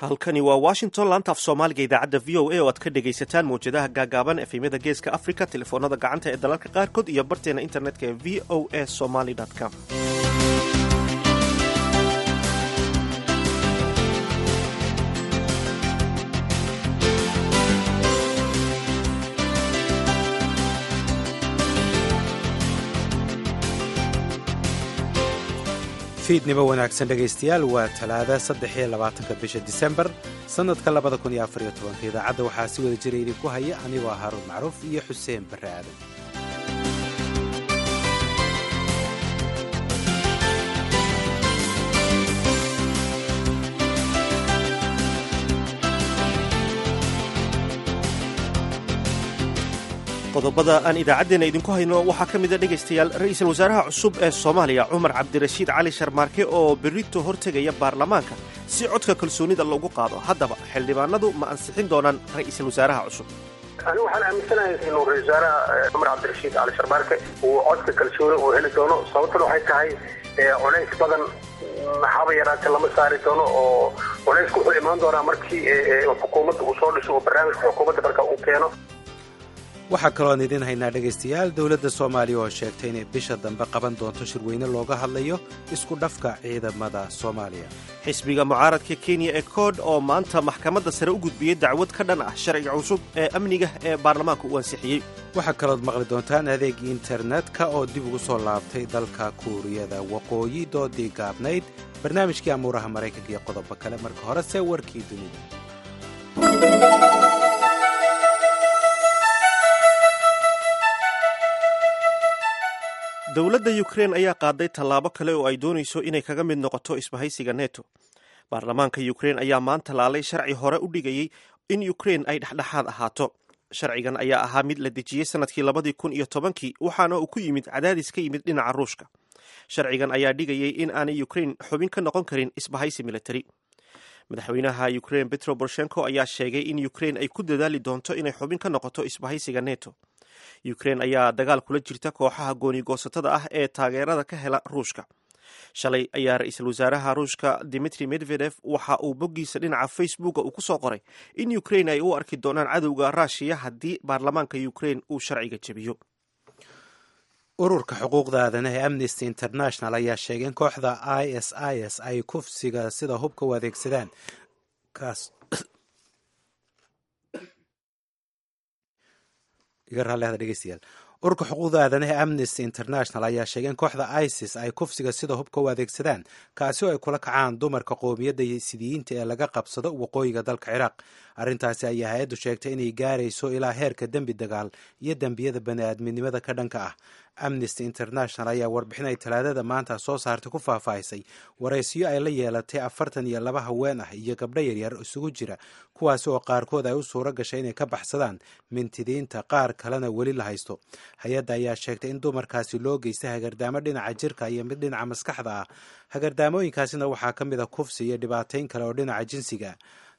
halkani waa washington laanta af soomaaliga idaacadda v o a oo aad ka dhegaysataan mawjadaha gaagaaban efemyada geeska africa telefoonada gacanta ee dalalka qaarkood iyo barteena internetka ee v o a somaly com fiidnimo wanaagsan dhegaystayaal waa talaada saddex iyo labaatanka bisha disembar sannadka labada kun iyo afariyo tobanka idaacadda waxaa si wada jira idinku haya anigoo haaruun macruuf iyo xuseen barre aadan qodobada aan idaacaddeena idinku hayno waxaa ka mid a dhegaystayaal ra'iisul wasaaraha cusub ee soomaaliya cumar cabdirashiid cali sharmaarke oo berrito hortegaya baarlamaanka si codka kalsoonida loogu qaado haddaba xildhibaanadu ma ansixin doonaan ra'iisul wasaaraha cusub anigu waxaan aaminsanahay inuu ra-isul wasaaraha cumar cabdirashiid cali sharmaarke uu codka kalsooni uu heli doono sababtuna waxay tahay culays badan maxaaba yaraatee lama saari doono oo culaysku wuxuu imaan doonaa markii xukuumadda uu soo dhiso oo barnaamijka xukuumadda marka uu keeno waxaa kaloon idiin haynaa dhegaystayaal dowladda soomaaliya oo sheegtay inay bisha dambe qaban doonto shirweyne looga hadlayo isku dhafka ciidamada soomaaliya xisbiga mucaaradka kenya ee kood oo maanta maxkamadda sare u gudbiyey dacwad ka dhan ah sharciga cusub ee amniga ee baarlamaanka uu ansixiyey waxaa kalood maqli doontaan adeeg internetka oo dib ugu soo laabtay dalka kuuriyada waqooyi doodii gaabnayd barnaamijkii amuuraha maraykanka iyo qodobo kale marka horese warkii dunida dowladda yukrein ayaa qaaday tallaabo kale oo ay doonayso inay kaga mid noqoto isbahaysiga neto baarlamaanka yukrein ayaa maanta laalay sharci hore u dhigayey in yukrein ay dhexdhexaad ahaato sharcigan ayaa ahaa mid la dejiyey sanadkii labadii kun iyo tobankii waxaana uu ku yimid cadaadis ka yimid dhinaca ruushka sharcigan ayaa dhigayey in aanay yukrein xubin ka noqon karin isbahaysi militari madaxweynaha yukrein petro borshenko ayaa sheegay in yukrein ay ku dadaali doonto inay xubin ka noqoto isbahaysiga neto yukrein ayaa dagaal kula jirta kooxaha goonigoosatada ah ee taageerada ka hela ruushka shalay ayaa ra-iisul wasaaraha ruushka dimitri medvedef waxa uu boggiisa dhinaca facebooka uu ku soo qoray in yukrein ay u arki doonaan cadowga ruushiya haddii baarlamaanka yukrein uu sharciga jebiyo ururka xuquuqda aadanaha ee amnesty international ayaa sheegay in kooxda i s i s ay kufsiga sida hubka u adeegsadaan kaas iga raallehda dhegeystayaal ururka xuquuqda aadanaha ee amnesty international ayaa sheegay in kooxda isis ay kufsiga sida hubka u adeegsadaan kaasi oo ay kula kacaan dumarka qoomiyadda sidiyiinta ee laga qabsado waqooyiga dalka ciraaq arrintaasi ayaa hay-addu sheegtay inay gaarayso ilaa heerka dembi dagaal iyo dembiyada bani-aadminimada ka dhanka ah amnesty international ayaa warbixin ay talaadada maanta soo saartay ku faahfaahisay waraysiyo ay la yeelatay afartan iyo laba haween ah iyo gabdho yaryar isugu jira kuwaasi oo qaarkood ay u suuro gashay inay ka baxsadaan mintidiinta qaar kalena weli la haysto hay-adda ayaa sheegtay in dumarkaasi loo geystay hagardaamo dhinaca jirka iyo mid dhinaca maskaxda ah hagardaamooyinkaasina waxaa ka mid a kufsi iyo dhibaatayn kale oo dhinaca jinsiga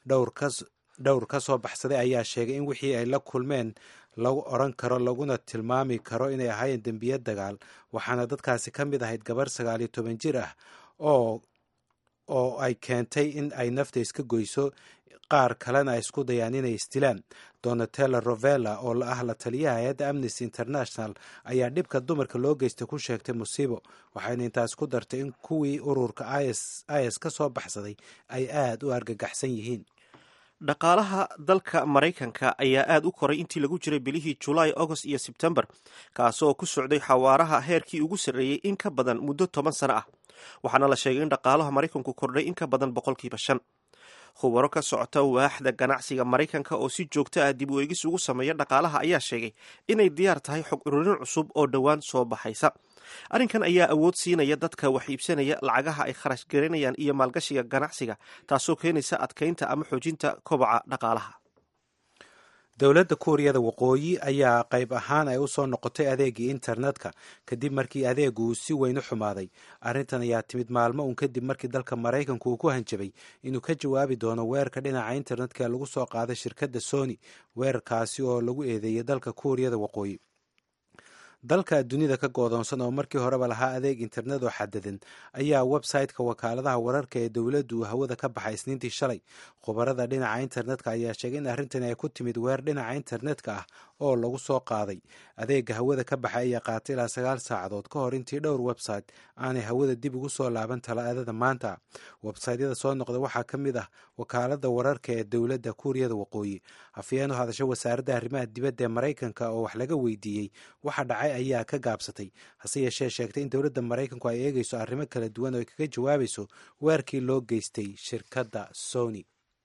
dhowr ka soo baxsaday ayaa sheegay in wixii ay la kulmeen lagu odran karo laguna tilmaami karo inay ahaayeen dembiye dagaal waxaana dadkaasi ka mid ahayd gabar sagaal iyo toban jir ah oo oo ay keentay in ay nafta iska goyso qaar kalena ay isku dayaan inay isdilaan donatella rovella oo ah la taliyaha hay-adda amnesty international ayaa dhibka dumarka loo geystay ku sheegtay musiibo waxayna intaas ku dartay in kuwii ururka is is ka soo baxsaday ay aada u argagaxsan yihiin dhaqaalaha dalka maraykanka ayaa aada u koray intii lagu jiray bilihii julaay agost iyo sebtembar kaasoo ku socday xawaaraha heerkii ugu sarreeyey in ka badan muddo toban sano ah waxaana la sheegay in dhaqaalaha maraykanku kordhay in ka badan boqolkiiba shan khubaro ka socota waaxda ganacsiga maraykanka oo si joogto ah dib u eegis ugu sameeya dhaqaalaha ayaa sheegay inay diyaar tahay xog ururin cusub oo dhowaan soo baxaysa arrinkan ayaa awood siinaya dadka wax iibsanaya lacagaha ay kharash garanayaan iyo maalgashiga ganacsiga taasoo keenaysa adkaynta ama xoojinta kobaca dhaqaalaha dowladda kuuriyada waqooyi ayaa qayb ahaan ay u soo noqotay adeegii internetka kadib markii adeegu uu si weyn u xumaaday arrintan ayaa timid maalmo uun kadib markii dalka maraykanku uu ku hanjabay inuu ka jawaabi doono weerarka dhinaca internetka ee lagu soo qaaday shirkadda sony weerarkaasi oo lagu eedeeyay dalka kuuriyada waqooyi dalka dunida ka goodoonsan oo markii horeba lahaa adeeg internet oo xadadan ayaa website-ka wakaaladaha wararka ee dowladdu hawada ka baxay isniintii shalay khubarada dhinaca internetka ayaa sheegay in arrintani ay ku timid weer dhinaca internetka ah oo lagu soo qaaday adeega hawada ka baxay ayaa qaatay ilaa sagaal saacadood ka hor intii dhowr website aanay hawada dib ugu soo laaban talaadada maanta websaytyada soo noqda waxaa ka mid ah wakaalada wararka ee dowladda kuuriyada waqooyi afyeen u hadasha wasaaradda arrimaha dibadda ee maraykanka oo wax laga weydiiyey waxa dhacay ayaa ka gaabsatay hase yeeshee sheegtay in dowladda maraykanku ay eegayso arrimo kala duwan oo ay kaga jawaabayso weerkii loo geystay shirkadda sony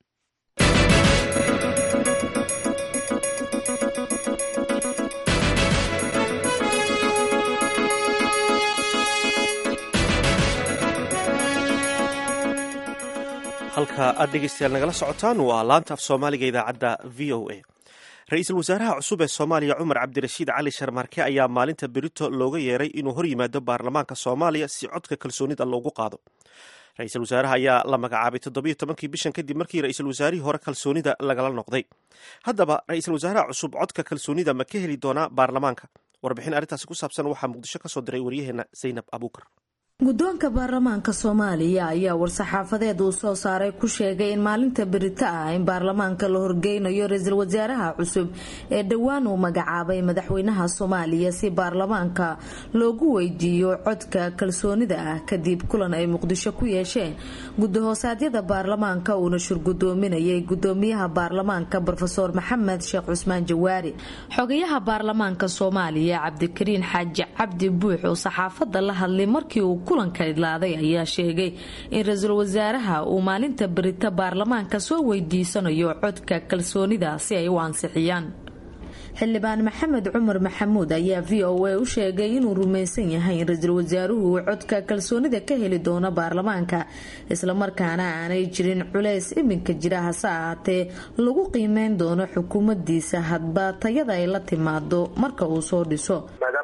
halka aad dhegeystayaal nagala socotaan waa laanta af soomaaliga idaacadda v o a ra-iisul wasaaraha cusub ee soomaaliya cumar cabdirashiid cali sharmaarke ayaa maalinta berito looga yeeray inuu hor yimaado baarlamaanka soomaaliya si codka kalsoonida loogu qaado ra-iisul wasaaraha ayaa la magacaabay toddobiyo tobankii bishan kadib markii ra-iisul wasaarihii hore kalsoonida lagala noqday haddaba ra-iisul wasaaraha cusub codka kalsoonida ma ka heli doonaa baarlamaanka warbixin arrintaasi ku saabsan waxaa muqdisho ka soo diray waryaheena zaynab abuukar guddoonka baarlamaanka soomaaliya ayaa war-saxaafadeed uu soo saaray ku sheegay in maalinta berito ah in baarlamaanka la horgeynayo ra-iisul wasaaraha cusub ee dhowaan uu magacaabay madaxweynaha soomaaliya si baarlamaanka loogu weydiiyo codka kalsoonida ah kadib kulan ay muqdisho ku yeesheen gudahoosadyada baarlamaanka uuna shurgudoominayay gudoomiyaha baarlamaanka rofeor maxamed sheekh cusmaan jawaari xogayaha baarlamaanka soomaaliya cabdikariin xaaji cabdi buux oo saxaafada la hadlay markii uu kulanka idlaaday ayaa sheegay in ra-iisul wasaaraha uu maalinta berito baarlamaanka soo weydiisanayo codka kalsoonida si ay u ansixiyaan xildhibaan maxamed cumar maxamuud ayaa v o a u sheegay inuu rumaysan yahay in ra-iisul wasaaruhu uu codka kalsoonida ka heli doono baarlamaanka islamarkaana aanay jirin culays iminka jira hase ahaatee lagu qiimeyn doono xukuumadiisa hadba tayada ay la timaado marka uu soo dhiso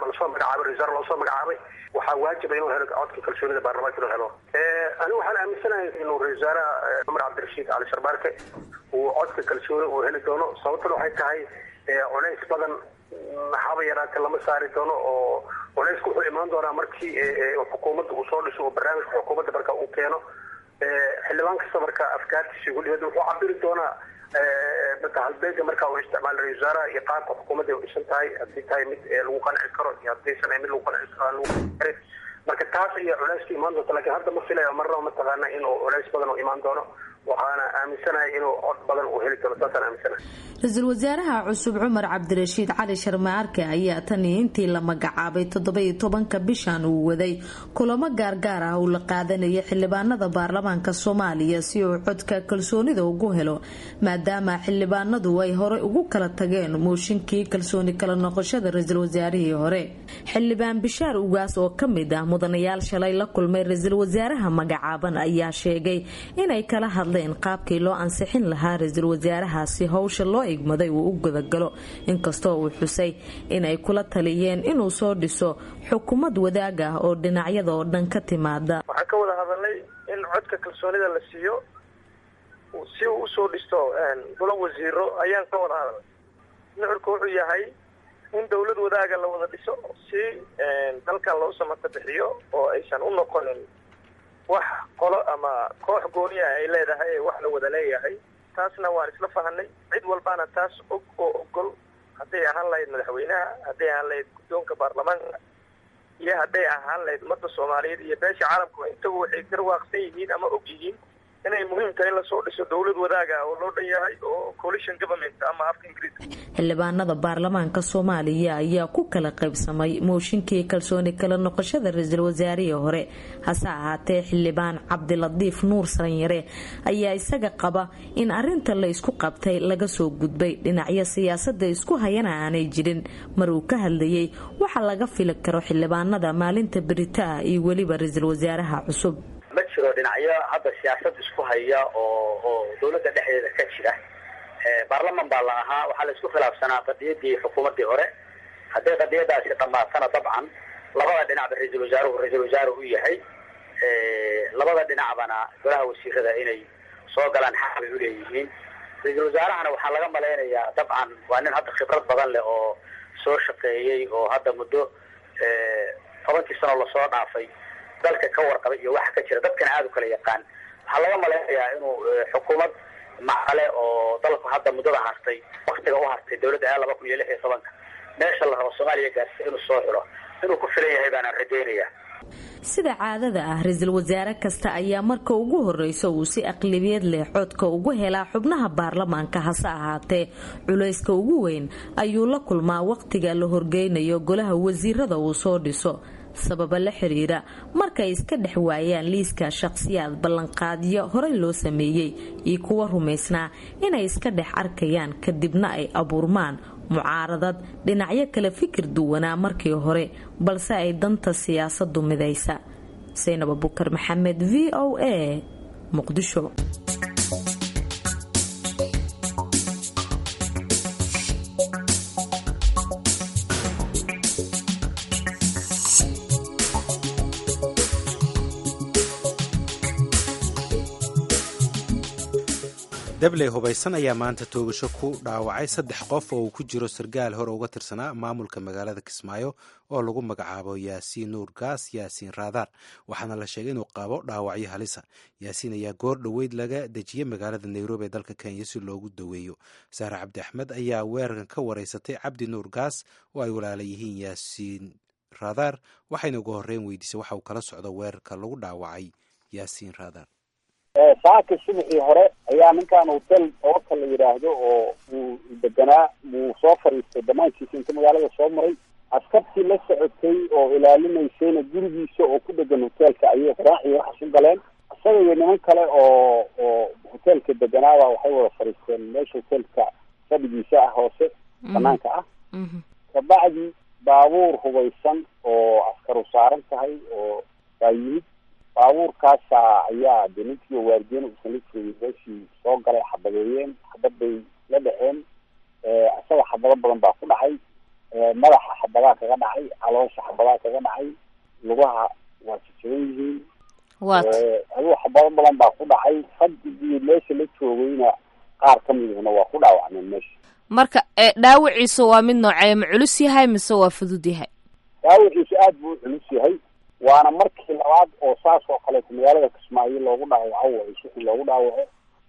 waxaa waajiba inuu helo codka kalsoonida baarlamaanka inuu helo anigu waxaan aaminsanahay inuu ra-isul wasaaraha cumar cabdirashiid cali sharbaarke uu codka kalsooni uu heli doono sababtuna waxay tahay culays badan haba yaraate lama saari doono oo culaysku wuxuu imaan doonaa markii xukuumadda uu soo dhiso oo barnaamijka xukuumadda marka uu keeno xildhibaan kasta marka afkaartiisa gudibada wuxuu cabiri doonaa halbeega marka uu isticmaala ra-isul wasaaraha iyo qaabka xukuumadda u dhisan tahay haddii tahay mid lagu qanci karo iyo haddaysan mid lagu qanci karo lagu marka taas ayaa culayska imaan doonta lakiin hadda ma filayo marnaba mataqaana inuu culays badan u imaan doono waxaana aaminsanahay inuu cod badan uu heli doono saasaan aaminsanahay ra-iisul wasaaraha cusub cumar cabdirashiid cali sharmaarke ayaa tan iyo intii la magacaabay toddoba-iyo tobanka bishan uu waday kulamo gaargaar ah uu la qaadanayay xildhibaanada baarlamaanka soomaaliya si uu codka kalsoonida ugu helo maadaama xildhibaanadu ay horey ugu kala tageen mooshinkii kalsooni kala noqoshada ra-iisul wasaarihii hore xildhibaan bishaar ugaas oo kamid ah mudanayaal shalay la kulmay ra-iisul wasaaraha magacaaban ayaa sheegay inay kala hadleen qaabkii loo ansixin lahaa ra-iisul wasaarahaasi howsha loo igmaday uu u gudagalo inkastoo uu xusay inay kula taliyeen inuu soo dhiso xukuumad wadaag ah oo dhinacyada oo dhan ka timaada waxaan ka wada hadalnay in codka kalsoonida la siiyo si uu usoo dhisto golo wasiiro ayaan ka wada hadalnay nuxurka wuxuu yahay in dawlad wadaaga la wada dhiso si dalkan loo samata bixiyo oo aysan u noqonin wax qolo ama koox gooniya ay leedahay ee wax la wada leeyahay taasna waan isla fahanay cid walbaana taas og oo ogol hadday ahaan lahayd madaxweynaha hadday ahaan lahayd guddoonka baarlamaanka iyo hadday ahaan lahayd ummadda soomaaliyeed iyo beesha caalamka intagu waxay garwaaqsan yihiin ama og yihiin inay muhiim tahay in lasoo dhiso dawlad wadaaga oo loo dhan yahay oo coalition government ama afka ingiriiska xildhibaanada baarlamaanka soomaaliya ayaa ku kala qaybsamay mooshinkii kalsooni kala noqoshada ra-iisul wasaarihii hore hase ahaatee xildhibaan cabdilatiif nuur saranyare ayaa isaga qaba in arinta la isku qabtay laga soo gudbay dhinacyo siyaasada isku hayana aanay jirin mar uu ka hadlayay waxa laga fili karo xildhibaanada maalinta berita ah iyo weliba ra-iisul wasaaraha cusub ma jiro dhinacyo hadda siyaasad isku haya oo oo dawladda dhexdeeda ka jira baarlaman baa la ahaa waxaa la isku khilaafsanaa qadiyadii xukuumaddii hore hadday qadiyadaasi dhammaatana dabcan labada dhinacba ra-iisul wasaaruhu ra-iisul wasaaruhu u yahay labada dhinacbana golaha wasiirada inay soo galaan xaq bay uleeyihiin ra-iisul wasaarahana waxaa laga malaynayaa dabcan waa nin hadda khibrad badan leh oo soo shaqeeyey oo hadda muddo tobankii sano lasoo dhaafay dalka ka warqabay iyo waxa ka jira dadkana aada u kala yaqaan waxaa laga malaynayaa inuu xukuumad macale oo dalku hadda muddada hartay waktiga u hartay dawladda a laba kun iyo lix iyo tobanka meesha la rabo soomaaliya gaarsiya inuu soo xilo inuu ku filan yahay baanaan rajaynaya sida caadada ah ra-iisul wasaare kasta ayaa marka ugu horeysa uu si aqlabiyad leh codka ugu helaa xubnaha baarlamaanka hase ahaatee culayska ugu weyn ayuu la kulmaa wakhtiga la horgeynayo golaha wasiirada uu soo dhiso sababa la xiriira markay iska dhex waayaan liiska shaqhsiyaad ballanqaadyo horey loo sameeyey iyo kuwa rumaysnaa inay iska dhex arkayaan kadibna ay abuurmaan mucaaradad dhinacyo kale fikir duwanaa markii hore balse ay danta siyaasadu midaysa saynab abukar maxamed v o a muqdisho dabley hubaysan ayaa maanta toogasho ku dhaawacay saddex qof oo uu ku jiro sargaal hore uga tirsanaa maamulka magaalada kismaayo oo lagu magacaabo yaasiin nuur gaas yaasiin raadaar waxaana la sheegay inuu qabo dhaawacyo halisa yaasiin ayaa goor dhoweyd laga dejiyey magaalada nairobi ee dalka kenya si loogu daweeyo saare cabdi axmed ayaa weerarkan ka wareysatay cabdi nuur gaas oo ay walaala yihiin yaasiin raadaar waxayna ugu horreyn weydiisay waxa uu kala socdo weerarka lagu dhaawacay yaasiin raadaar saaka subaxii hore ayaa ninkan hotel ooka la yidhaahdo oo uu deganaa wuu soo fadhiistay banaankiisa inta magaalada soo maray askartii la socotay oo ilaalinaysayna gurigiisa oo ku dhegan hoteelka ayay qaraaxii waxaas u galeen isaga iyo niman kale oo oo hoteelka deganaaba waxay wada fadhiisteen meesha hoteelka fadhigiisa ah hoose banaanka ah kabacdi baabuur hubaysan oo askaru saaran tahay oo baa yimid baabuurkaasa ayaa de ninkii waardiyen uusan la joogin meeshii soo galay xabadeeyeen xabad bay la dhexeen isaga xabado badan baa ku dhacay madaxa xabadaa kaga dhacay caloosha xabadaa kaga dhacay lugaha waa jajaban yihiin aduu xabado badan baa ku dhacay fadhigii meesha la joogayna qaar ka midihna waa ku dhaawacmeen meesha marka dhaawiciisa waa mid noocee ma culus yahay mise waa fudud yahay dhaawiciisa aada buu u culus yahay waana markii labaad oo saas oo kaleeto magaalada kismaayo loogu dhaawaco way suxi loogu dhaawaco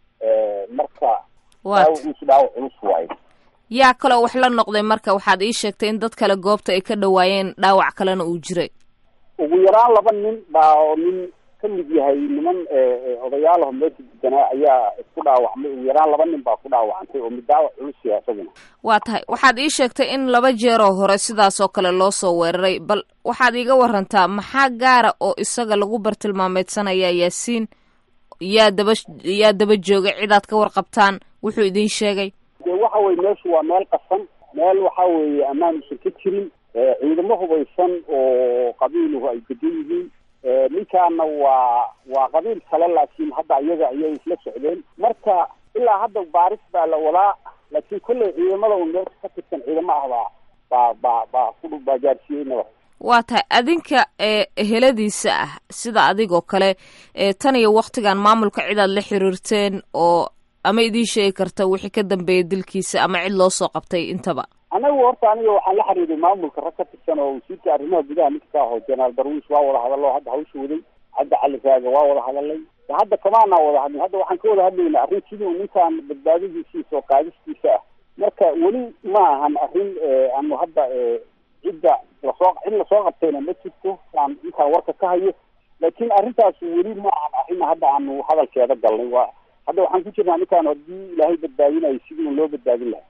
marka dhaawaciisu dhaawac culus waayo yaa kaloo wax la noqday marka waxaad ii sheegtay in dad kale goobta ay ka dhawaayeen dhaawac kalena uu jiray ugu yaraan laba nin baa oo nin ka mid yahay niman odayaalaho meesha deganaa ayaa isku dhaawacmay ugu yaraan laba nin baa ku dhaawacantay oo mid dhaawac culus yahay isaguna waa tahay waxaad ii sheegtay in laba jeeroo hore sidaas oo kale loo soo weeraray bal waxaad iiga warantaa maxaa gaara oo isaga lagu bartilmaameedsanaya yaasiin yaa daba yaa daba joogay cidaad ka warqabtaan wuxuu idin sheegay de waxa weye meeshu waa meel qasan meel waxa weeye ammaan usan ka jirin ciidamo hubaysan oo qabiiluhu ay degan yihiin ninkaana waa waa qabiil kale laakiin hadda iyaga ayay isla socdeen marka ilaa hadda baaris baa la wadaa laakiin kolley ciidamada un meesha ka tirsan ciidamo ah baa baa baa baa ku baa gaarsiiyey nabad waa tahay adinka ee eheladiisa ah sida adigoo kale ee tan iyo waktigan maamulka cidaad la xiriirteen oo ama idiin sheegi karta wixii ka dambeeya dilkiisa ama cid loo soo qabtay intaba anagu horta aniga waxaan la xiriiray maamulka rag ka tirsan oo wasiirka arrimaha gudaha ninka ka aho jenaraal darwiis waa wada hadallo hadda hawsha waday hadda cali raaga waa wada hadalay hadda kamaanaa wada hadlin hadda waxaan ka wada hadlayna arrin sidii u ninkaan badbaadadiisiisa oo qaadistiisa ah marka weli ma ahan arrin aanu hadda cidda lasoo cid lasoo qabtayna ma jirto aan intaan warka ka hayo laakiin arrintaas weli ma ahan arrin hadda aanu hadalkeeda galnay waa hadda waxaan ku jirnaa ninkaan haddii ilaahay badbaadinayo sidii un loo badbaadin lahaa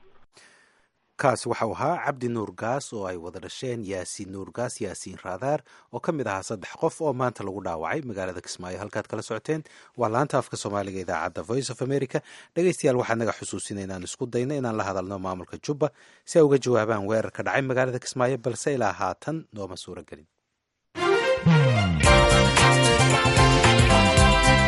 kaasi waxau ahaa cabdi nuur gaas oo ay wada dhasheen yaasiin nuur gaas yaasiin raadaar oo ka mid ahaa saddex qof oo maanta lagu dhaawacay magaalada kismaayo halkaad kala socoteen waa laanta afka soomaaliga idaacadda voice of america dhegeystayaal waxaa naga xusuusina inaan isku dayno inaan la hadalno maamulka jubba si ay uga jawaabaan weerar ka dhacay magaalada kismaayo balse ilaa haatan nooma suuro gelin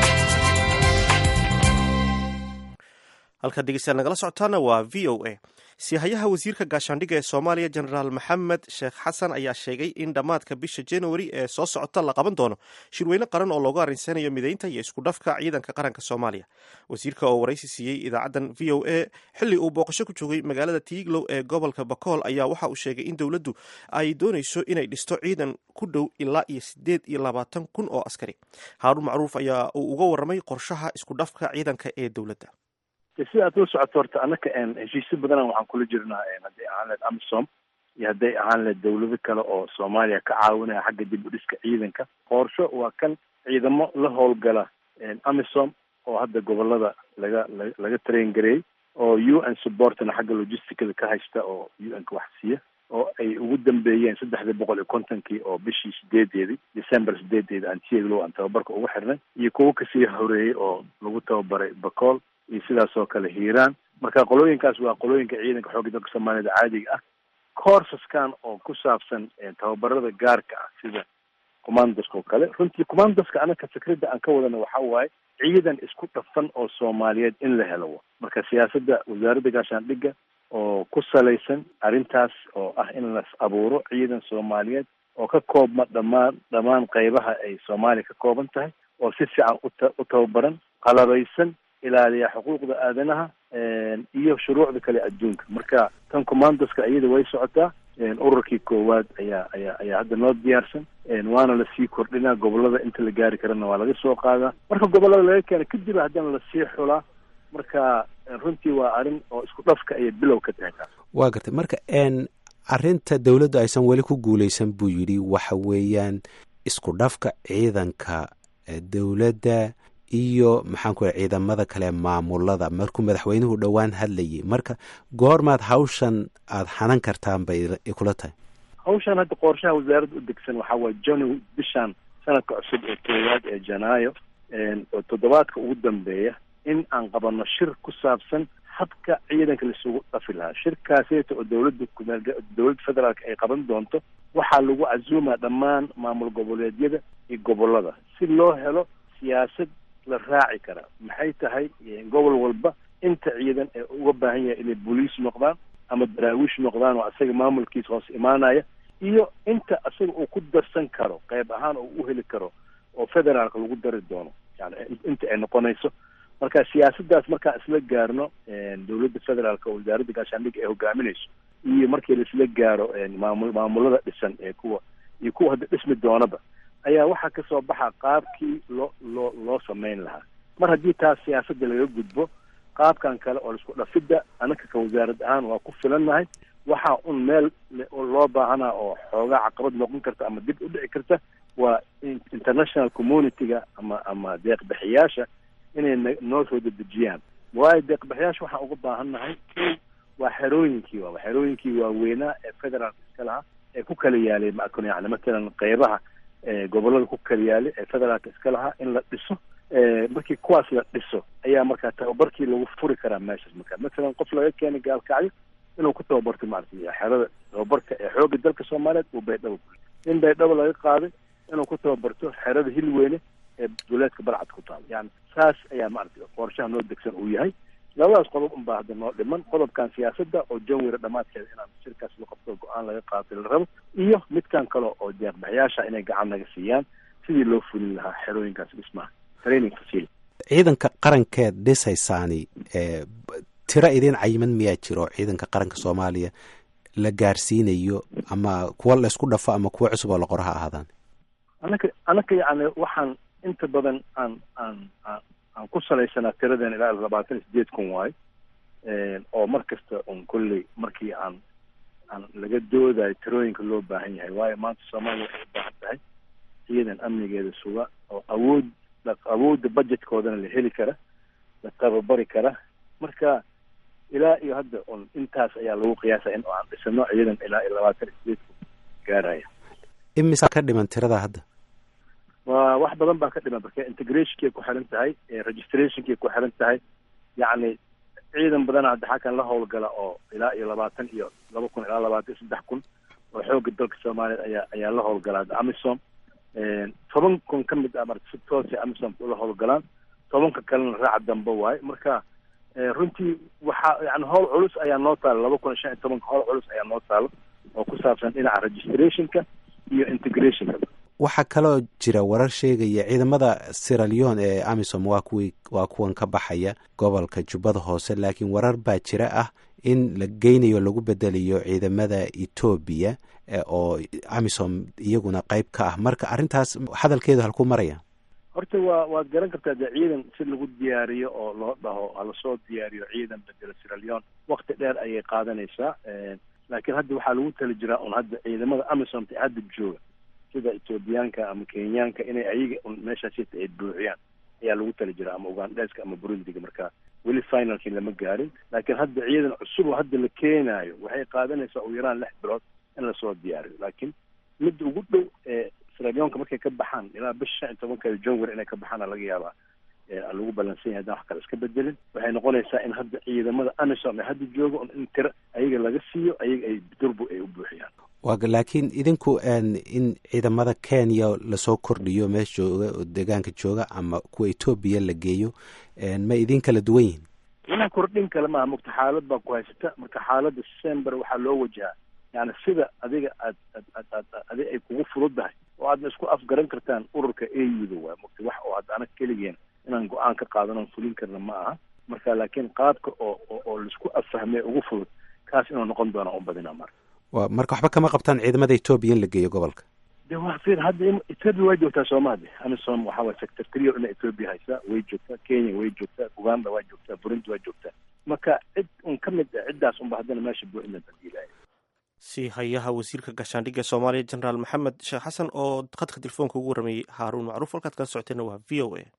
halkaad dhegeystayaal nagala socotaana waa v o a sihayaha wasiirka gaashaandhigga ee soomaaliya jenaraal maxamed sheekh xasan ayaa sheegay in dhammaadka bisha januari ee soo socota la qaban doono shirweyne qaran oo loogu arrinsanayo mideynta iyo isku dhafka ciidanka qaranka soomaaliya wasiirka oo waraysi siiyey idaacaddan v o a xilli uu booqasho ku joogay magaalada tiiglow ee gobolka bakool ayaa waxa uu sheegay in dowladdu ay doonayso inay dhisto ciidan ku dhow ilaa iyo sideed iyo labaatan kun oo askari haaruun macruuf ayaa uu uga warramay qorshaha isku dhafka ciidanka ee dowladda sida aad ula socoto horta annaka heshiisyo badanaan waxaan kula jirnaa hadday ahaan leed amisom iyo hadday ahaan leed dawlado kale oo soomaaliya ka caawinaya xagga dib u dhiska ciidanka qorsho waa kan ciidamo la howlgala amisom oo hadda gobolada laga la laga train gareeyey oo u n supportna xagga logisticada ka haysta oo u n ka wax siiya oo ay ugu dambeeyeen saddexdii boqol iyo kontonkii oo bishii sideedeedii december sideedeedi aan tieglow aan tababarka ugu xirnay iyo kuwo kasii horeeyey oo lagu tababaray bacool iyo sidaas oo kale hiiraan marka qolooyinkaas waa qolooyinka ciidanka xoogga dalka soomaaliyada caadiga ah courseskan oo ku saabsan tababarada gaarka ah sida commandoska oo kale runtii commandoska anaka fikradda aan ka wadana waxa waaye ciidan isku dhafan oo soomaaliyeed in la helo marka siyaasadda wasaaradda gaashaandhigga oo ku salaysan arrintaas oo ah in las abuuro ciidan soomaaliyeed oo ka koobma dhammaan dhammaan qeybaha ay soomaaliya ka kooban tahay oo si fiican uta u tababaran qalabaysan ilaaliya xuquuqda aadanaha iyo shuruucda kale adduunka marka tan commandoska iyada way socotaa ururkii koowaad ayaa ayaa ayaa hadda noo diyaarsan waana lasii kordhinaa gobolada inta la gaari karana waa laga soo qaadaa marka gobolada laga keena kadib haddana lasii xulaa marka runtii waa arrin oo isku dhafka ayay bilow ka tahay taas waa gartay marka n arrinta dowladdu aysan weli ku guuleysan buu yidhi waxa weeyaan isku dhafka ciidanka dowladda iyo maxaan ku ciidamada kale maamulada markuu madaxweynuhu dhowaan hadlayay marka goormaad hawshan aada xanan kartaan bay kula tahay hawshan hadda qorshaha wasaaradda u degsan waxaa waaye janu bishan sanadka cusub ee koowaad ee janaayo oo toddobaadka ugu dambeeya in aan qabano shir ku saabsan habka ciidanka laisugu dhafi lahaa shirkaaseeta oo dowladda dowladda federaalka ay qaban doonto waxaa lagu casuumaa dhammaan maamul goboleedyada iyo gobolada si loo helo siyaasad la raaci kara maxay tahay gobol walba inta ciidan ee uga baahan yahay inay boliis noqdaan ama daraawiish noqdaan oo asaga maamulkiisa hoos imaanaya iyo inta asaga uu ku darsan karo qayb ahaan oo u heli karo oo federaalka lagu dari doono yani inta ay noqonayso marka siyaasaddaas markaan isla gaarno dowladda federaalka oo wasaaradda gaashaandhigga ay hogaaminayso iyo markii laisla gaaro maamul maamulada dhisan ee kuwa iyo kuwa hadda dhismi doonaba ayaa waxaa kasoo baxa qaabkii loo loo loo samayn lahaa mar haddii taas siyaasadda laga gudbo qaabkan kale oo laisku dhafidda anaka ka wasaarad ahaan waa ku filannahay waxaa un meel loo baahanaa oo xoogaa caqabad noqon karta ama dib u dhici karta waa international community-ga ama ama deeqbixiyaasha inay n noo soo dedejiyaan waayo deeqbixiyaasha waxaan uga baahannahay waa xerooyinkii waa xerooyinkii waaweynaa ee federaalka iska lahaa ee ku kala yaalay makun yani matalan qeybaha gobolada ku kala yaalay ee federaalka iska lahaa in la dhiso markii kuwaas la dhiso ayaa markaa tababarkii lagu furi karaa meeshaas marka matalan qof laga keenay gaalkacyo inuu ku tababarto maaragtay xerada tababarka ee xoogga dalka soomaaliyeed uu baydhabo in baydhabo laga qaaday inuu ku tababarto xerada hilweyne ee duleedka balcad ku taal yani saas ayaa maaragtay qorshaha noo degsan uu yahay labadaas qodob unbaa hadda noo dhiman qodobkan siyaasadda oo janwira dhammaadkeeda inaan shirkaas la qabto go-aan laga qaatay la rabo iyo midkan kale oo deeqbaxyaasha inay gacan naga siiyaan sidii loo fulin lahaa xerooyinkaas dhismaha training facility ciidanka qarankeed dhisaysaani tiro idin cayiman miyaa jiro ciidanka qaranka soomaaliya la gaarsiinayo ama kuwa la isku dhafo ama kuwa cusub oo la qoro ha ahaadaan anaka anaka yani waxaan inta badan aan aan aan aan ku salaysanaa tiradan ilaa labaatan iyo sideed kun waayo oo mar kasta un kolley markii aan aan laga doodayo tirooyinka loo baahan yahay waayo maanta soomaaliya waxay u baahan tahay ciidan amnigeeda suga oo awood awoodda budgetkoodana la heli kara la tababari kara marka ilaa iyo hadda un intaas ayaa lagu qiyaasaya in aan dhisano ciidan ilaa iyo labaatan iyo sideed kun gaaraya imisa ka dhiman tirada hadda waa wax badan baa ka dhiman marka integrationkay ku xiran tahay registrationkay ku xiran tahay yacni ciidan badana hadda xakan la howlgala oo ilaa iyo labaatan iyo laba kun ilaa labaatan iyo saddex kun oo xoogga dalka soomaaliyeed ayaa ayaa la howlgalaa hadda amisom toban kun ka mid ah marka si toosay amisom ula howlgalaan tobanka kalena raaca dambe waaye marka runtii waxaa yani howl culus ayaa noo taalo laba kun iyo shan iyo tobanka howl culus ayaa noo taalo oo ku saabsan dhinaca registrationka iyo integrationka waxaa kaloo jira warar sheegaya ciidamada siraleon ee amisom waa kuwii waa kuwan ka baxaya gobolka jubbada hoose laakiin warar baa jira ah in la geynayo lagu bedelayo ciidamada etoobiya oo amisom iyaguna qeyb ka ah marka arrintaas hadalkeedu halkuu maraya horta waa waad garan kartaa dee ciidan si lagu diyaariyo oo loo dhaho halasoo diyaariyo ciidan bedela siraleon wakti dheer ayay qaadanaysaa laakiin hadda waxaa lagu tali jiraa un hadda ciidamada amisomta hadda jooga sida etoobiyaanka ama kenyaanka inay ayaga un meeshaas sita ay buuxiyaan ayaa lagu tali jiraa ama ugandeska ama burundiga marka weli finalkii lama gaarin laakiin hadda ciidan cusub oo hadda la keenaayo waxay qaadanaysaa ugu yaraan lix bilood in lasoo diyaariyo laakiin midda ugu dhow ee siraleonka markay ka baxaan ilaa bisha shan iyo tobankeeda january inay ka baxaana laga yaabaa lagu ballansan yahay haddaan wax kale iska bedelin waxay noqonaysaa in hadda ciidamada amisom ee hadda jooga in tiro ayaga laga siiyo ayaga ay durbu ay u buuxiyaan wa laakiin idinku in ciidamada kenya lasoo kordhiyo meesha jooga oo deegaanka jooga ama kuwa etoobiya la geeyo ma idin kala duwan yihin inaa kordhin kale maaha mugta xaalad baa ku haysata marka xaaladda december waxaa loo wajahaa yani sida adiga aad ad ad ad adi ay kugu fududahay oo aadna isku afgaran kartaan ururka auda waay mugta wax oo hadda anag keligeen inaan go-aan ka qaadanon fulin karna ma aha marka laakiin qaabka oo oo laisku affahmay ugu fudud kaas inuu noqon doona u badina marka wa marka waxba kama qabtaan ciidamada etoobiya in la geeyo gobolka de wa fir hadda ethoopia waa joogtaa soomaalia amisom waxaa waye sector trio ina ethoopia haysaa way joogtaa kenya way joogtaa uganda waa joogtaa burundi waa joogtaa marka cid un ka mid a ciddaas unba haddana meesha buuxina badiilaya si hayaha wasiirka gaashaandhigga soomaaliya jenaraal maxamed sheekh xasan oo khadka telefoonka ugu warameeyey haaruun macruuf halkaad kala socoteenna waa v o a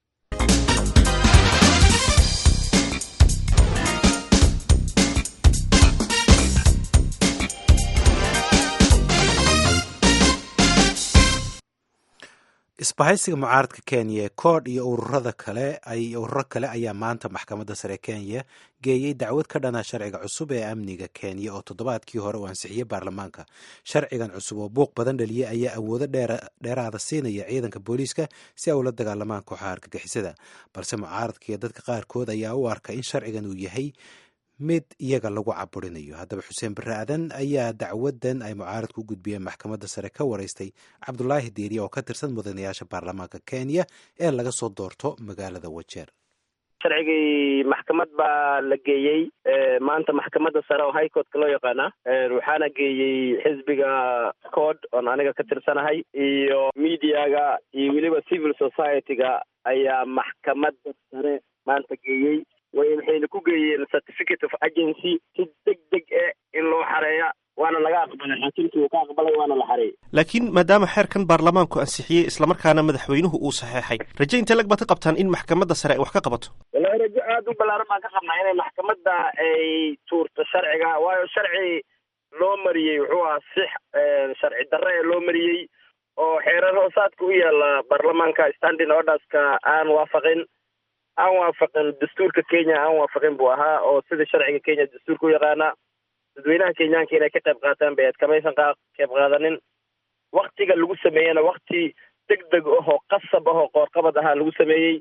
isbahaysiga mucaaradka kenya ee koodh iyo ururada kale ururo kale ayaa maanta maxkamadda sare kenya geeyey dacwad ka dhana sharciga cusub ee amniga kenya oo toddobaadkii hore uu ansixiyey baarlamaanka sharcigan cusub oo buuq badan dhaliyey ayaa awoodo dheeraada siinaya ciidanka booliiska si ay ula dagaalamaan kooxaha argagixisada balse mucaaradka iyo dadka qaarkood ayaa u arka in sharcigan uu yahay mid iyaga lagu caburinayo haddaba xuseen barre adan ayaa dacwadan ay mucaaradku u gudbiyeen maxkamadda sare ka wareystay cabdulaahi diiriya oo ka tirsan mudanayaasha baarlamaanka kenya ee laga soo doorto magaalada wajeer sharcigii maxkamad baa la geeyey maanta maxkamadda sare oo high courtka loo yaqaana waxaana geeyey xisbiga cod oon aniga ka tirsanahay iyo mediaga iyo weliba civil society-ga ayaa maxkamadda sare maanta geeyey waxayna ku geeyeen certificate of agency si deg deg eh in loo xareeya waana laga aqbalay xaakimkii uu ka aqbalay waana la xareeyey laakiin maadaama xeerkan baarlamaanku ansixiyey islamarkaana madaxweynuhu uu saxeexay raje intee lag baad ka qabtaan in maxkamadda sare ay wax ka qabato wallahi rajo aada u ballaaran baan ka qabnaa inay maxkamadda ay tuurto sharciga waayo sharci loo mariyey wuxuu ahaa six sharci darre ee loo mariyey oo xeerar hoosaadka u yaala baarlamaanka standing orderska aan waafaqin aan waafaqin dastuurka kenya aan waafaqin buu ahaa oo sida sharciga kenya dastuurka u yaqaana dadweynaha kenyaanka inay ka qayb qaataan bay aad kamaysan qa qayb qaadanin waktiga lagu sameeyena wakti deg deg ahoo qasab ahoo qoorqabad ahaa lagu sameeyey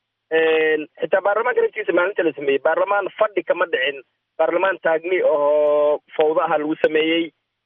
xitaa baarlamaanka naftiisa maalinta la sameeyey baarlamaan fadhi kama dhicin baarlamaan taagni ahoo fawda aha lagu sameeyey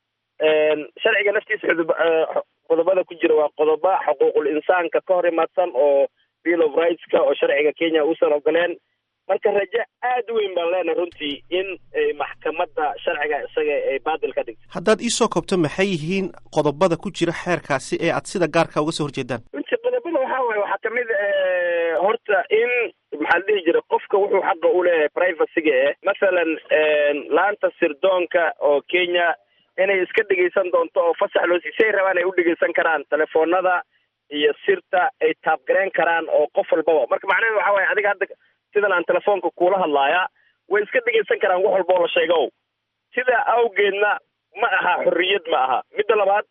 sharciga naftiisa xudub qodobada ku jira waa qodoba xuquuqul insaanka ka hor imaadsan oo bill of rightska oo sharciga kenya uusan ogoleen marka rajo aada u weyn baan leenahay runtii in maxkamadda sharciga isaga ay baadil ka dhigto haddaad iisoo koobto maxay yihiin qodobada ku jira xeerkaasi ee aad sida gaarka uga soo horjeedaan runtii qodobada waxaa waaye waxaa kamid horta in maxaa la dhihi jira qofka wuxuu xaqa u leeyahay privacyga eh mathalan laanta sirdoonka oo kenya inay iska dhegeysan doonto oo fasax loo sii si ay rabaan ay u dhegeysan karaan telefoonada iyo sirta ay taabgareen karaan oo qof walbaba marka macnaheedu waxa waaye adiga hadda sidan aan telefoonka kuula hadlaaya way iska dhegeysan karaan wax walba oo la sheego sidaa awgeedna ma aha xorriyad ma aha midda labaad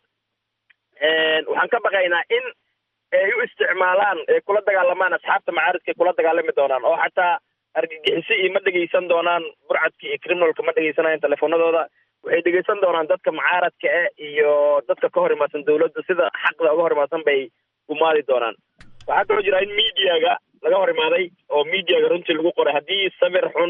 waxaan ka baqaynaa in ay u isticmaalaan ay kula dagaalamaan asxaabta macaaridka ay kula dagaalami doonaan oo xataa argagixisi iyo ma dhegeysan doonaan burcadka iyo criminalka ma dhegeysanayaan telefoonadooda waxay dhegeysan doonaan dadka mucaaradka eh iyo dadka ka hor imaadsan dawladda sida xaqda uga hor imaadsan bay gumaadi doonaan waxaa kaloo jira in mediaga laga hor imaaday oo mediaga runtii lagu qoray haddii sawir xun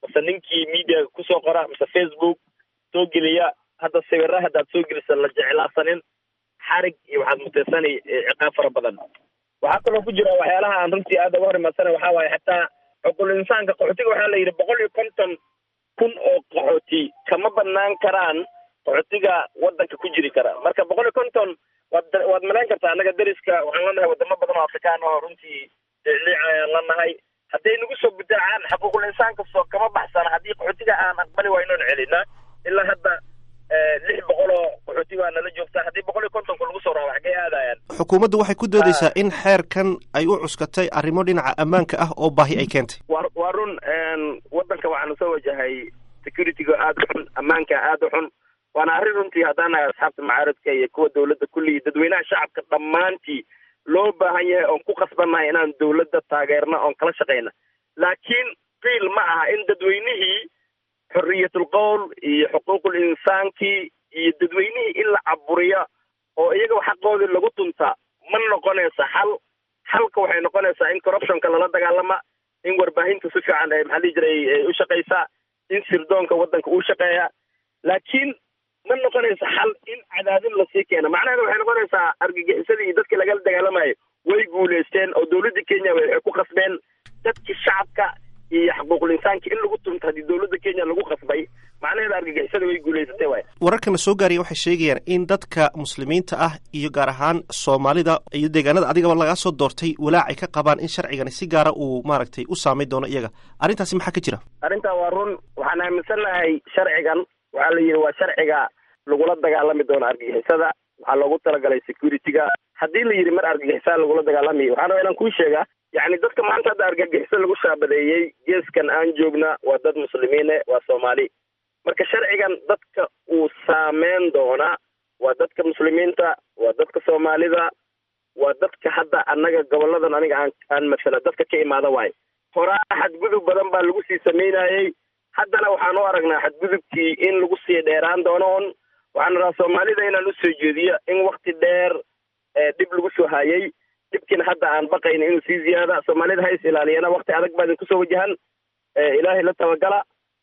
mase ninkii mediaga kusoo qora mase facebook soo geliya hadda sawira haddaad soo gelisa la jeclaasanin xarig iyo waxaad muteysanay ciqaab fara badan waxaa kaloo ku jira waxyaalaha aan runtii aada uga hor imaadsanay waxaa waaye xataa xuquul insaanka qaxootiga waxaa la yidhi boqol iyo konton kun oo qaxooti kama banaan karaan qaxootiga wadanka ku jiri kara marka boqol iyo konton waad waad malayn kartaa annaga deriska waxaan leenahay wadamo badan oo afrikaan oo runtii liic ayaan leenahay hadday nagu soo gudaacaan xuquuqul insaanka soo kama baxsana haddii qaxootiga aan aqbali waynoon celina ilaa hadda lix boqol oo qaxooti baa nala joogta haddii boqol iyo kontonka lagu soo raaba xaggee aadayaan xukuumaddu waxay ku doodaysaa in xeerkan ay u cuskatay arrimo dhinaca ammaanka ah oo baahi ay keentay wa waa run wadanka waxaanu soo wajahay securityga aada u xun ammaanka aada u xun waana arrin runtii haddaan nahay asxaabta macaaradka iyo kuwa dawladda kulligii dadweynaha shacabka dhammaantii loo baahan yahay oon ku qasbannahay inaan dawladda taageerna oon kala shaqayna laakiin qiil ma aha in dadweynihii xorriyatul qowl iyo xuquuqul insaankii iyo dadweynihii in la caburiya oo iyaga xaqoodii lagu tunta ma noqonaysa xal xalka waxay noqonaysaa in corruptionka lala dagaalama in warbaahinta si fiican maxaa dhihi jiray u shaqaysaa in sirdoonka waddanka uu shaqeeya laakiin ma noqonaysa xal in cadaadin lasii keena macnaheeda waxay noqonaysaa argagixisadii iyo dadkii lagala dagaalamayo way guulaysteen oo dawladda kenya waxay ku qasbeen dadkii shacabka iyo xuquuqul insaanka in lagu tunto haddii dawladda kenya lagu qasbay macnaheeda argagixisada way guulaysatay waay wararkana soo gaaraya waxay sheegayaan in dadka muslimiinta ah iyo gaar ahaan soomaalida iyo deegaanada adigaba lagaa soo doortay walaac ay ka qabaan in sharcigani si gaara uu maaragtay u saamayn doono iyaga arrintaasi maxaa ka jira arrintaa waa run waxaan aaminsannahay sharcigan waxaa la yidhi waa sharciga lagula dagaalami doono argagixisada waxaa loogu talagalay securityga haddii la yidhi mar argagixisada lagula dagaalamayo waxaan rabaa inaan kuu sheega yacni dadka maanta hadda argagixiso lagu shaabadeeyey geeskan aan joogna waa dad muslimiine waa soomaali marka sharcigan dadka uu saameyn doona waa dadka muslimiinta waa dadka soomaalida waa dadka hadda annaga goboladan aniga aan aan masala dadka ka imaada waayo horaa xadgudub badan baa lagu sii sameynayey haddana waxaan u aragnaa xadgudubkii in lagu sii dheeraan doono on waxaan rabaa soomaalida inaan usoo jeediyo in wakti dheer dhib lagu soo hayay dhibkiina hadda aan baqayna inuu sii ziyaada soomaalida ha is ilaaliyana wakti adag baa idinku soo wajahan ilaahay la tabagala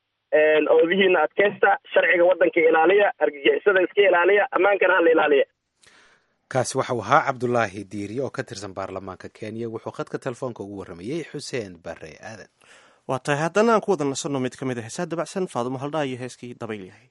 oodihiina adkaysta sharciga waddanka ilaaliya argagixisada iska ilaaliya ammaankana hala ilaaliya kaasi waxau ahaa cabdulaahi diiriye oo ka tirsan baarlamaanka kenya wuxuu khadka telefoonka ugu warramayey xuseen bare aadan waa tahay haddana aan ku wada nasanno mid ka mid a heesaa dabacsan faadumo haldhaa iyo heeskii dabaylyahay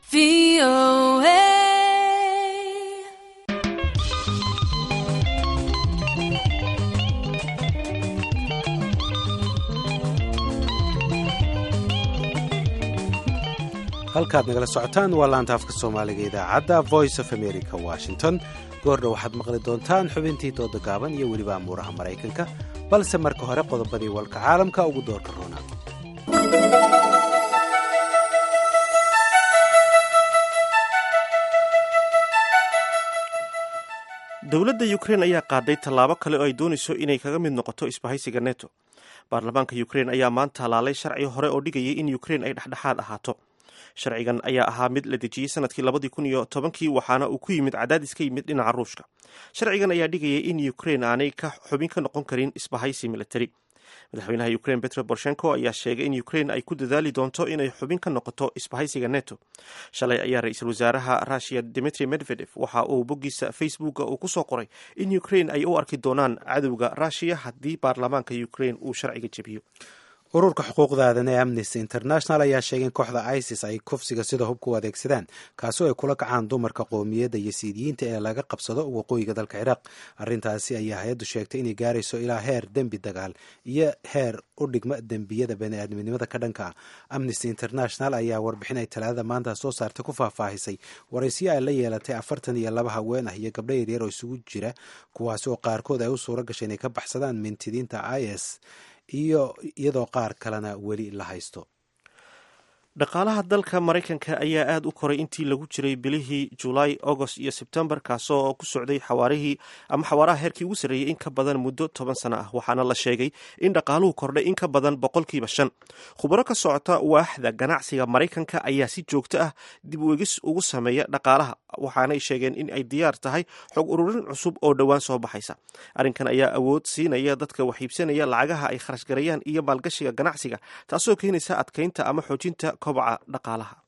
halkaad nagala socotaan waa laanta afka soomaaliga idaacadda voice of america washington goordha waxaad maqli doontaan xubintii dooda gaaban iyo weliba amuuraha maraykanka balse marka hore qodobadii walka caalamka ugu doorka roona dowladda ukrein ayaa qaaday tallaabo kale oo ay doonayso inay kaga mid noqoto isbahaysiga neto baarlamaanka ukrein ayaa maanta halaalay sharci hore oo dhigayay in ukrein ay dhexdhexaad ahaato sharcigan ayaa ahaa mid la dejiyey sanadkii labadii kun iyo tobankii waxaana uu ku yimid cadaadis ka yimid dhinaca ruushka sharcigan ayaa dhigayay in ukrein aanay ka xubin ka noqon karin isbahaysi militari madaxweynaha ukrein petro borshenko ayaa sheegay in ukrein ay ku dadaali doonto inay xubin ka noqoto isbahaysiga neto shalay ayaa ra-iisul wasaaraha russiya dimitri medvedev waxa uu boggiisa facebooka uu ku soo qoray in ukrein ay u arki doonaan cadowga rushiya haddii baarlamaanka ukrein uu sharciga jebiyo ururka xuquuqda aadan ee amnesty international ayaa sheegay in kooxda isis ay kufsiga sida hubka u adeegsadaan kaasoo ay kula kacaan dumarka qoomiyadda iyo siidiyiinta ee laga qabsado waqooyiga dalka ciraaq arrintaasi ayaa hay-addu sheegtay inay gaarayso ilaa heer dembi dagaal iyo heer u dhigma dembiyada bani-aadminimada ka dhanka ah amnesty international ayaa warbixin ay talaadada maanta soo saartay ku faahfaahisay waraysiyo ay la yeelatay afartan iyo laba haween ah iyo gabdho yaryar oo isugu jira kuwaasi oo qaarkood ay u suura gashay inay ka baxsadaan mintidiinta is iyo iyadoo qaar kalena weli la haysto dhaqaalaha dalka maraykanka ayaa aada u koray intii lagu jiray bilihii julaay agost iyo sebtembar kaasoo ku socday xawaarihii ama xawaaraha heerkii ugu sarreeyey in ka badan muddo toban sano ah waxaana la sheegay in dhaqaaluhu kordhay in ka badan boqolkiiba shan khubaro ka socota waaxda ganacsiga maraykanka ayaa si joogto ah dib u egis ugu sameeya dhaqaalaha waxaanay sheegeen in ay diyaar tahay xog ururin cusub oo dhowaan soo baxaysa arrinkan ayaa awood siinaya dadka wax iibsanaya lacagaha ay kharash garayaan iyo maalgashiga ganacsiga taasoo keenaysa adkaynta ama xoojinta kobaca dhaqaalaha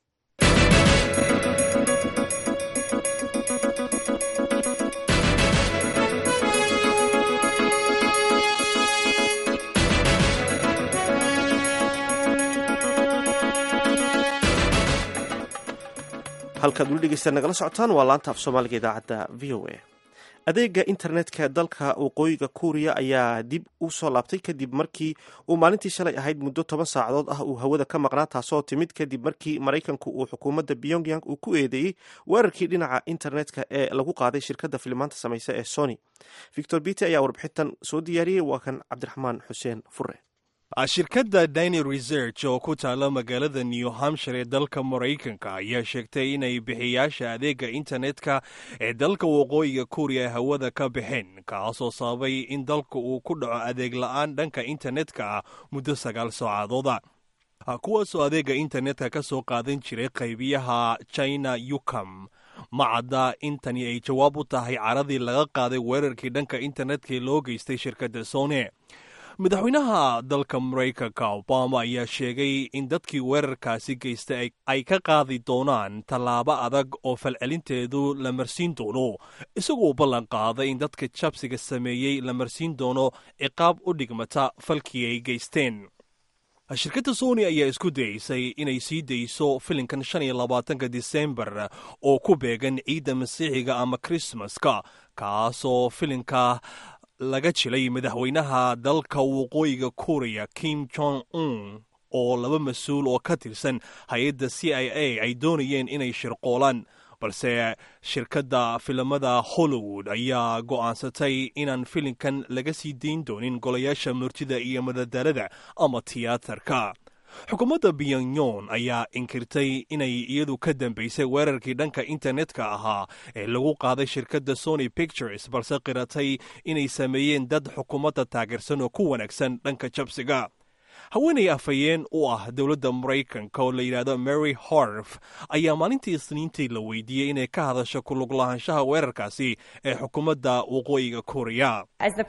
halkaad weli dhegeysta nagala socotaan waa laanta af soomaaliga idaacadda v o a adeega internetka dalka waqooyiga kuuriya ayaa dib u soo laabtay kadib markii uu maalintii shalay ahayd muddo toban saacadood ah uu hawada ka maqnaa taasoo timid kadib markii maraykanku uu xukuumadda pyongyang uu ku eedeeyey weerarkii dhinaca internetka ee lagu qaaday shirkadda filimaanta samaysa ee sony victor bite ayaa warbixintan soo diyaariyey waa kan cabdiraxmaan xuseen fure shirkadda diny research oo ku taala magaalada new hampshire ee dalka maraykanka ayaa sheegtay inay bixiyaasha adeega internetka ee dalka waqooyiga kuuriya hawada ka baxeen kaasoo sababay in dalka uu ku dhaco adeeg la-aan dhanka internetka ah muddo sagaal saacadooda kuwaasoo adeega internetka ka soo qaadan jiray qaybiyaha china yukam ma cadda intani ay jawaab u tahay caradii laga qaaday weerarkii dhanka internetka ee loo geystay shirkadda sone madaxweynaha dalka maraykanka obama ayaa sheegay in dadkii weerarkaasi geystay ay ka qaadi doonaan tallaabo adag oo falcelinteedu la marsiin doono isagoo ballan qaaday in dadka jabsiga sameeyey la marsiin doono ciqaab u dhigmata falkii ay geysteen shirkadda sony ayaa isku dayeysay inay sii dayso filinkan shan iyo labaatanka disembar oo ku beegan ciidda masiixiga ama krismaska kaasoo filinka laga jilay madaxweynaha dalka waqooyiga kuuriya kim jong un oo laba mas-uul oo ka tirsan hay-adda c i a ay doonayeen inay shirqoolaan balse shirkadda filimada hollywood ayaa go'aansatay inaan filinkan laga sii dayn doonin golayaasha murtida iyo madadaalada ama tiyaatarka xukuumadda pyongyong ayaa inkirtay inay iyadu ka dambaysay weerarkii dhanka internetka ahaa ee lagu qaaday shirkadda sony pictures balse qiratay inay sameeyeen dad xukuumadda taageersan oo ku wanaagsan dhanka jabsiga haweenay afhayeen u ah dowladda maraykanka oo la yidhaahdo mary harf ayaa maalintii isniintii la weydiiyey inay ka hadasho kulug lahaanshaha weerarkaasi ee xukuumadda waqooyiga kuuriya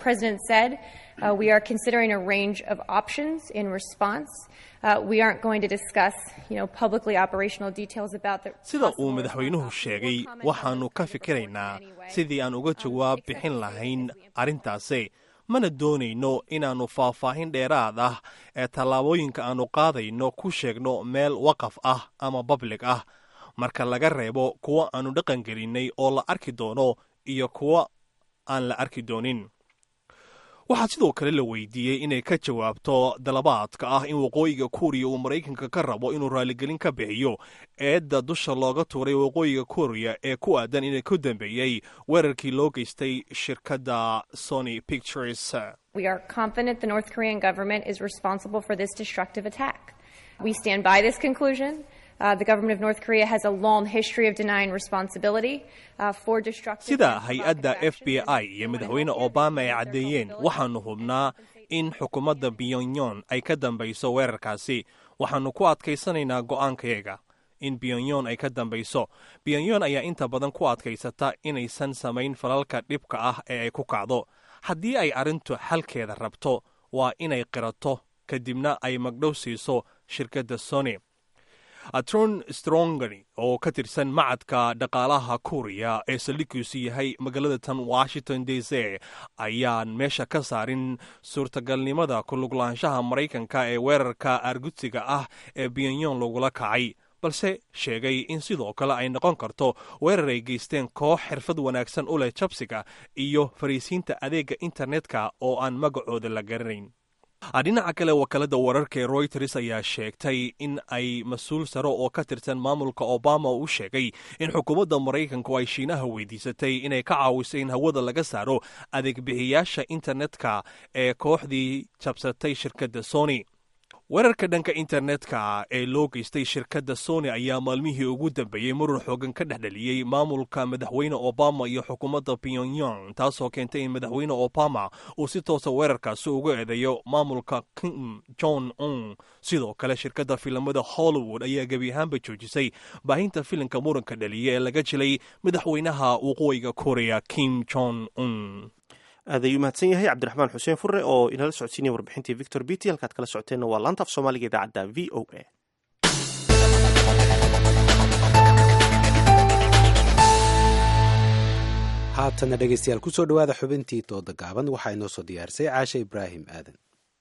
sida uu madaxweynuhu sheegay waxaannu ka fikiraynaa sidii aan uga jawaab bixin lahayn arrintaasi mana doonayno inaannu faahfaahin dheeraad ah ee tallaabooyinka aannu qaadayno ku sheegno meel waqaf ah ama bablig ah marka laga reebo kuwo aanu dhaqan gelinnay oo la arki doono iyo kuwo aan la arki doonin waxaa sidoo kale la weydiiyey inay ka jawaabto dalabaadka ah in waqooyiga kuuriya uu maraykanka ka rabo inuu raaligelin ka bixiyo eedda dusha looga tuuray waqooyiga kuuriya ee ku aadan inay ku dambeeyey weerarkii loo geystay shirkadda sony pictures We are confident the North Korean government is responsible for this destructive attack. We stand by this conclusion. Uh, the government of North Korea has a long history of denying responsibility uh, for destructive. sida hay-adda f b i iyo madaxweyne obama ay caddeeyeen waxaannu hubnaa in xukuumadda pyongyong ay ka dambayso weerarkaasi waxaannu ku adkaysanaynaa go'aankayaga in pyongyong ay ka dambayso pyongyong ayaa inta badan ku adkaysata inaysan samayn falalka dhibka ah ee ay ku kacdo haddii ay arrintu xalkeeda rabto waa inay qirato kadibna ay magdhow siiso shirkadda sony tron strongani oo ka tirsan macadka dhaqaalaha kuuriya ee saldhiggiisu yahay magaalada tan washington d c ayaan meesha ka saarin suurtagalnimada kuluglaanshaha maraykanka ee weerarka aargudsiga ah ee pyongyong lagula kacay balse sheegay in sidoo kale ay noqon karto weerar ay geysteen koox xirfad wanaagsan u leh jabsiga iyo fariisiinta adeegga internetka oo aan magacooda la garanayn dhinaca kale wakaalada wararka ee royters ayaa sheegtay in ay mas-uul sare oo ka tirsan maamulka obama u sheegay in xukuumadda maraykanku ay shiinaha weydiisatay inay ka caawiso in hawada laga saaro adeegbixiyaasha internetka ee kooxdii jabsatay shirkadda sony weerarka dhanka internetka ee loo geystay shirkadda sony ayaa maalmihii ugu dambeeyey marur xoogan ka dhexdheliyey maamulka madaxweyne obama iyo xukuumadda pyongyong taasoo keentay in madaxweyne obama uu si toosa weerarkaasi uga eedeeyo maamulka kim jong un sidoo kale shirkadda filimada hollywood ayaa gebi ahaanba joojisay baahinta filimka muranka dhaliya ee laga jilay madaxweynaha waqooyiga korea kim jong un aad ayuu mahadsan yahay cabdiraxmaan xuseen fure oo inala socodsiinaya warbixintii victor bity halkaad kala socoteenna waa laanta af soomaaliga idaacadda v o a haatana dhegeystayaal kusoo dhowaada xubintii dooda gaaban waxaa inoo soo diyaarisay caashe ibraahim aadan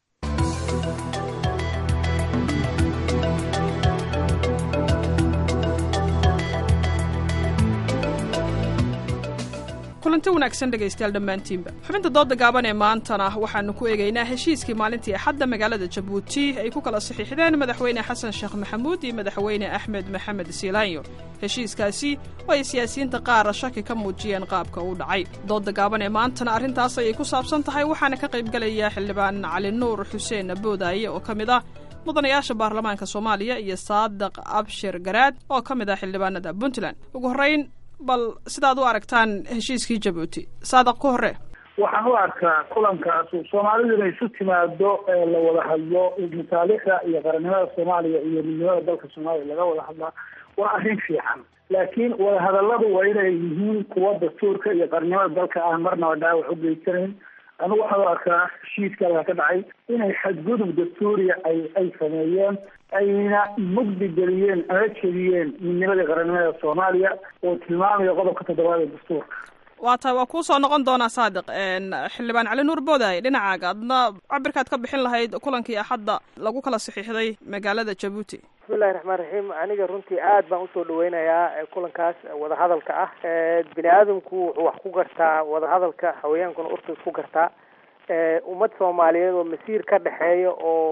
kulanti wanaagsan dhegaystayaal dhammaantiinba xubinta dooda gaaban ee maantana waxaanu ku eegaynaa heshiiskii maalintii axadda magaalada jabuuti ay ku kala saxiixdeen madaxweyne xasan sheekh maxamuud iyo madaxweyne axmed maxamed siilaanyo heshiiskaasi oo ay siyaasiyiinta qaara shaki ka muujiyeen qaabka uu dhacay dooda gaaban ee maantana arrintaas ayay ku saabsan tahay waxaana ka qaybgelaya xildhibaan cali nuur xuseen boodaaye oo ka mid ah mudanayaasha baarlamaanka soomaaliya iyo saadiq abshir garaad oo ka mid ah xildhibaanada puntland ugu horrayn bal sidaad u aragtaan heshiiskii jabuuti saadaq ku hore waxaan u arkaa kulankaas soomaalidu inay isu timaado ee la wada hadlo masaalixda iyo qarannimada soomaaliya iyo midnimada dalka soomaaliya laga wada hadlaa waa arrin fiican laakiin wadahadalladu waa inay yihiin kuwa dastuurka iyo qarannimada dalka aan marnaba dhaawac u geysanayn anigu waxaan u arkaa heshiiska halka ka dhacay inay xadgudub dastuuriya ay ay sameeyeen ayna mugdi geliyeen ama jediyeen midnimadii qarannimada soomaaliya oo tilmaamaya qodobka toddobaad ee dastuurka waa tahay waa kuu soo noqon doonaa saadiq xildhibaan cali nuur boodaaye dhinacaaga adna cabirkaad ka bixin lahayd kulankii axadda lagu kala saxiixday magaalada jabuuti bismillahi raxmaan raxiim aniga runtii aad baan usoo dhaweynayaa kulankaas wadahadalka ah bini aadamku wuxuu wax ku gartaa wadahadalka haweenkuna urta isku gartaa ummad soomaaliyeed oo masiir ka dhexeeya oo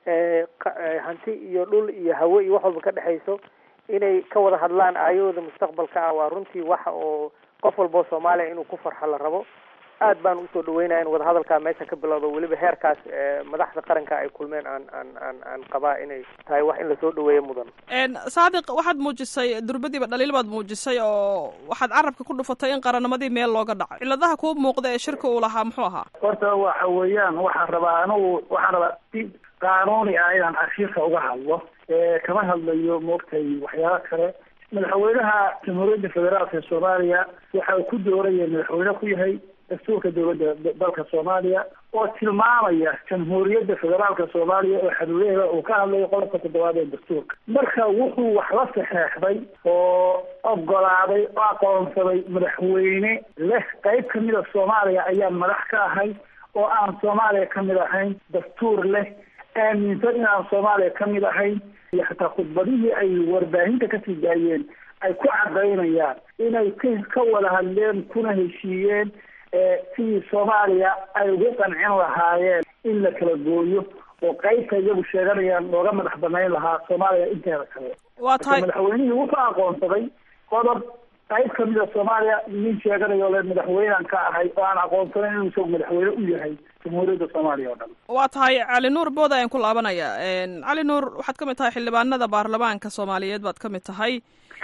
hanti iyo dhul iyo hawe iyo wax walba ka dhexayso inay ka wada hadlaan aayahooda mustaqbalka ah waa runtii waxa oo qof walboo soomaaliya inuu ku farxo la rabo aad baan usoo dhaweynaya in wadahadalkaa meesha ka bilowdo weliba heerkaas madaxda qaranka ay kulmeen aan aan aan aan qabaa inay tahay wax in lasoo dhaweeyo mudan saadiq waxaad muujisay durbadiiba dhaliil baad muujisay oo waxaad carabka ku dhufatay in qarannimadii meel looga dhaco ciladaha kuu muuqda ee shirka uu lahaa muxuu ahaa horta waxa weeyaan waxaan rabaa anigu waxaan rabaa si qaanuuni ah inaan cashiirka uga hadlo kama hadlayo moogtay waxyaaba kale madaxweynaha jamhuuriyadda federaalka ee soomaaliya waxa uu ku dooraya madaxweyne ku yahay dastuurka dowladda dalka soomaaliya oo tilmaamaya jamhuuriyadda federaalka soomaaliya oo xaduudaheeda uu ka hadlayo qodobka toddobaad ee dastuurka marka wuxuu wax la saxeexday oo ogolaaday oo aqoonsaday madaxweyne leh qayb kamida soomaaliya ayaan madax ka ahay oo aan soomaaliya kamid ahayn dastuur leh aaminsan inaan soomaaliya kamid ahayn iyo xataa khudbadihii ay warbaahinta kasii daayeen ay ku cadaynayaan inay k ka wada hadleen kuna heshiiyeen sidii soomaaliya ay ugu qancin lahaayeen in la kala gooyo oo qaybta iyagu sheeganayaan looga madax banayn lahaa soomaaliya inteeda kale waa tahay madaxweynihii wuxuu aqoonsaday qodob qayb kamida soomaaliya nin sheeganayo le madaxweynean ka ahay oo aan aqoonsanayn inuu isagu madaxweyne u yahay jamhuuriyadda soomaaliya oo dhan waa tahay cali nuur booda ayaan ku laabanaya cali nuur waxaad ka mid tahay xildhibaanada baarlamaanka soomaaliyeed baad ka mid tahay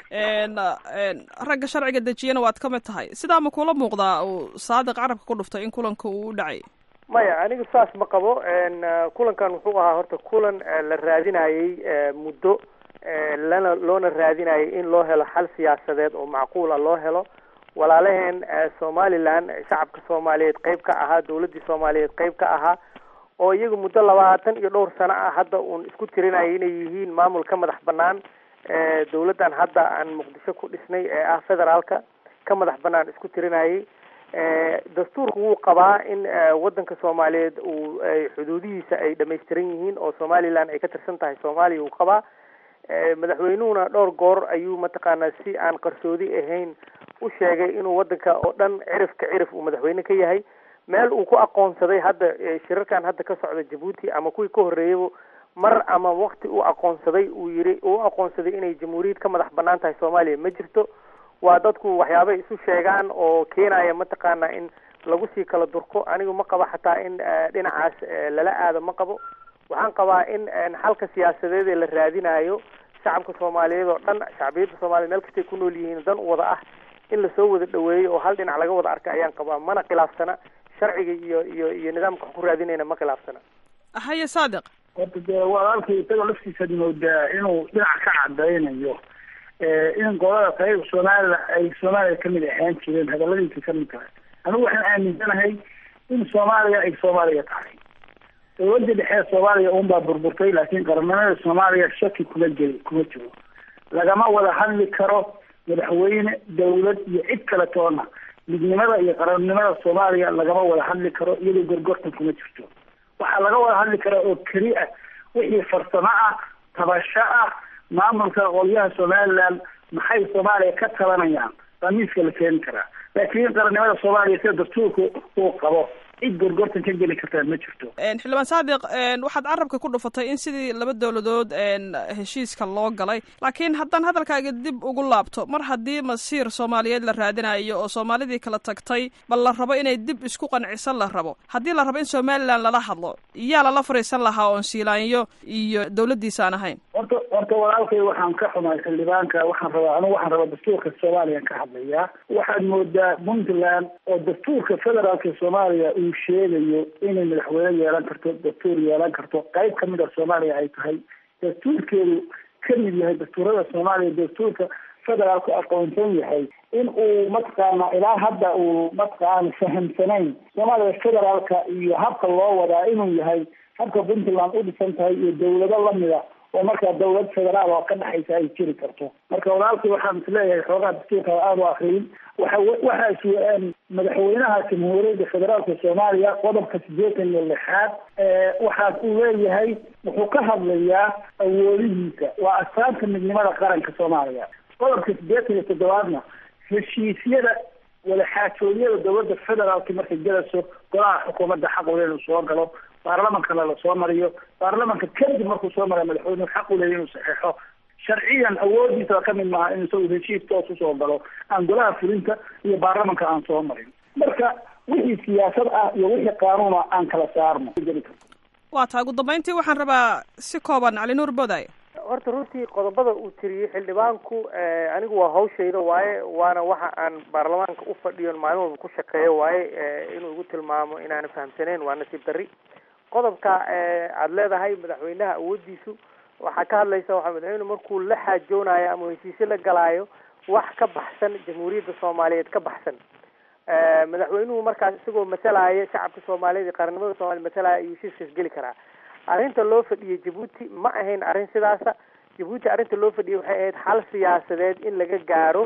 ragga sharciga dejiyana waad ka mid tahay sidaa ma kula muuqdaa uu saadiq carabka ku dhuftay in kulanka uu u dhacay maya aniga saas ma qabo kulankan wuxuu ahaa horta kulan la raadinayey muddo lana loona raadinayay in loo helo xal siyaasadeed oo macquula loo helo walaalaheen somaliland shacabka soomaaliyeed qeyb ka ahaa dawladdii soomaaliyeed qeyb ka ahaa oo iyaga muddo labaatan iyo dhowr sano ah hadda uun isku tirinaya inay yihiin maamul ka madax banaan dawladdan hadda aan muqdisho ku dhisnay ee ah federaalka ka madax banaan isku tirinayay dastuurku wuu qabaa in waddanka soomaaliyeed uu xuduudihiisa ay dhamaystiran yihiin oo somaliland ay ka tirsan tahay soomaaliya uu qabaa madaxweynuhuna dhowr goor ayuu mataqaanaa si aan qarsoodi ahayn u sheegay inuu waddanka oo dhan cirifka cirif uu madaxweyne ka yahay meel uu ku aqoonsaday hadda shirarkan hadda ka socda jabuuti ama kuwii ka horreeyaba mar ama wakti uu aqoonsaday uu yiri uu aqoonsaday inay jamhuuriyad ka madax banaan tahay soomaaliya ma jirto waa dadku waxyaabay isu sheegaan oo keenaya mataqaana in lagu sii kala durko anigu ma qabo xataa in dhinacaas lala aado ma qabo waxaan qabaa in xalka siyaasadeed ee la raadinayo shacabka soomaaliyeed oo dhan shacbiyadda soomaliya meel kastay ku nool yihiin dan u wada ah in lasoo wada dhaweeyo oo hal dhinac laga wada arka ayaan qabaa mana khilaafsana sharciga iyo iyo iyo nidaamka wax ku raadinayna ma khilaafsana haye saadiq horta dee walaalkay isagoo laftiisaad moodaa inuu dhinac ka cadaynayo in qolada qayb soomaalila ay soomaaliya kamid ahaan jireen hadaladiisa kamid tahay anigu waxaan aaminsanahay in soomaaliya ay soomaaliya tahay dawladda dhexe soomaaliya unbaa burburtay laakiin qaranimada soomaaliya shaki kuma jiri kuma jiro lagama wada hadli karo madaxweyne dawlad iyo cid kale toona midnimada iyo qarannimada soomaaliya lagama wada hadli karo iyadoo gorgortan kuma jirto waxaa laga wada hadli karaa oo keli ah wixii farsamo ah tabasho ah maamulka qolyaha somaliland maxay soomaaliya ka tabanayaan baa miiska la keeni karaa laakiin qarannimada soomaaliya sida dastuurka uu qabo cid gorgortan ka geli kartaa ma jirto xildhibaan saadiq waxaad carabka ku dhufatay in sidii laba dowladood heshiiska loo galay laakiin haddaan hadalkaaga dib ugu laabto mar haddii masiir soomaaliyeed la raadinayo oo soomaalidii kala tagtay bal la rabo inay dib isku qancisan la rabo haddii la rabo in somaliland lala hadlo yaa lala fariisan lahaa oon siilaanyo iyo dawladdiisa aan ahayn horta horta walaalkay waxaan ka xumaay xildhibaanka waxaan rabaa anigu waxaan rabaa dastuurka soomaaliya ka hadlayaa waxaad moodaa puntland oo dastuurka federaalka soomaaliya uu sheegayo inay madaxweyne yeelan karto dastuur yeelan karto qayb kamid a soomaaliya ay tahay dastuurkeedu kamid yahay dastuurada soomaaliya dastuurka federaalku aqoonsan yahay in uu mataqaana ilaa hadda uu mataqaana fahamsanayn soomaaliya federaalka iyo habka loo wadaa inuu yahay habka puntland u dhisan tahay iyo dawlado lamida oo markaa dawlad federaal oo ka dhexaysa ay jiri karto marka walaalkii waxaan isleeyahay xoogaa dastuurka aada u akriyin waxa waxaa is madaxweynaha jamhuuriyadda federaalka soomaaliya qodobka siddeetan iyo lixaad waxaas uu leeyahay wuxuu ka hadlayaa awoodihiisa waa astaanta midnimada qaranka soomaaliya qodobka siddeetan iyo toddobaadna heshiisyada wadaxaajoodyada dawladda federaalka markay galayso golaha xukuumadda xaq ule inuu soo galo baarlamankana lasoo mariyo baarlamanka kadib markuu soo mara madaxweynuhu xaq u leeya inuu saxeexo sharciyan awoodiisa kamid maaha in isagu heshiis toos usoo galo aan golaha fulinta iyo baarlamanka aan soo marin marka wixii siyaasad ah iyo wixii qaanuuna aan kala saarno waa taa ugu dambeyntii waxaan rabaa si kooban cali nuur boday horta runtii qodobada uu tiriyey xildhibaanku anigu waa hawshayda waaye waana waxa aan baarlamaanka u fadhiyon maalin walba ku shaqeeyo waaye inuu igu tilmaamo inaana fahamsaneyn waa nasiib darri qodobka aada leedahay madaxweynaha awoodiisu waxaa ka hadlaysa waxaa madaxweyne markuu la xaajoonayo ama heshiisyo la galaayo wax ka baxsan jamhuuriyadda soomaaliyeed ka baxsan madaxweynuhu markaas isagoo masalaya shacabka soomaaliyeed iyo qaranimada soomaliya masalaya ayuu heshiiskaas geli karaa arrinta loo fadhiyay jabuuti ma ahayn arrin sidaasa jabuuti arrinta loo fadhiyay waxay ahayd xal siyaasadeed in laga gaaro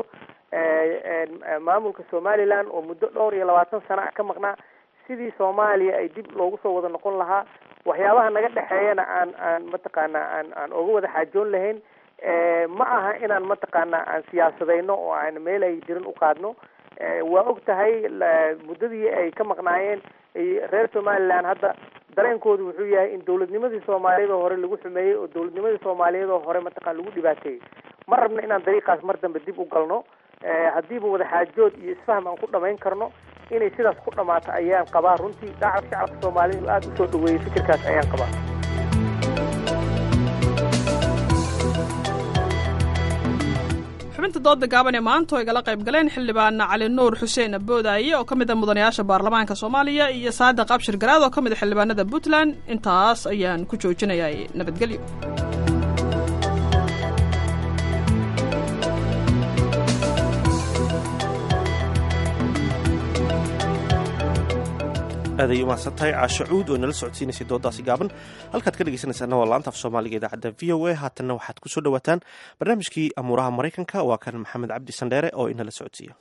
maamulka somaliland oo muddo dhowr iyo labaatan sano ah ka maqnaa sidii soomaaliya ay dib loogu soo wada noqon lahaa waxyaabaha naga dhexeeyana aan aan mataqaana aan aan oga wada xaajoon lahayn ma aha inaan mataqaana aan siyaasadayno oo aan meel ay jirin u qaadno waa og tahay muddadii ay ka maqnaayeen reer somaliland hadda dareenkoodu wuxuu yahay in dawladnimadii soomaaliyeed oo hore lagu xumeeyey oo dawladnimadii soomaaliyeed oo hore mataqana lagu dhibaateeyey ma rabno inaan dariiqaas mar dambe dib u galno haddiiba wadaxaajood iyo isfaham aan ku dhamayn karno inay sidaas ku dhamaato ayaan qabaa runtii shacab shacabka soomaalidu aada usoo dhaweeyey fikirkaas ayaan qabaa xubinta dooda gaaban ee maanta oo igala qayb galeen xildhibaana cali nuur xuseen aboodaaye oo ka mid a mudanayaasha baarlamaanka soomaaliya iyo saadiq abshir garaad oo ka mid a xildhibaanada puntland intaas ayaan ku joojinayaa nabadgelyo aaday umahadsan tahay caasho cuud oo inala socodsiinaysay doodaasi gaaban halkaad ka dhegeysanaysaana waa laanta af soomaaliga idaacadda v o a haatanna waxaad ku soo dhowaataan barnaamijkii amuuraha maraykanka waa kan maxamed cabdi sandheere oo inala socodsiiya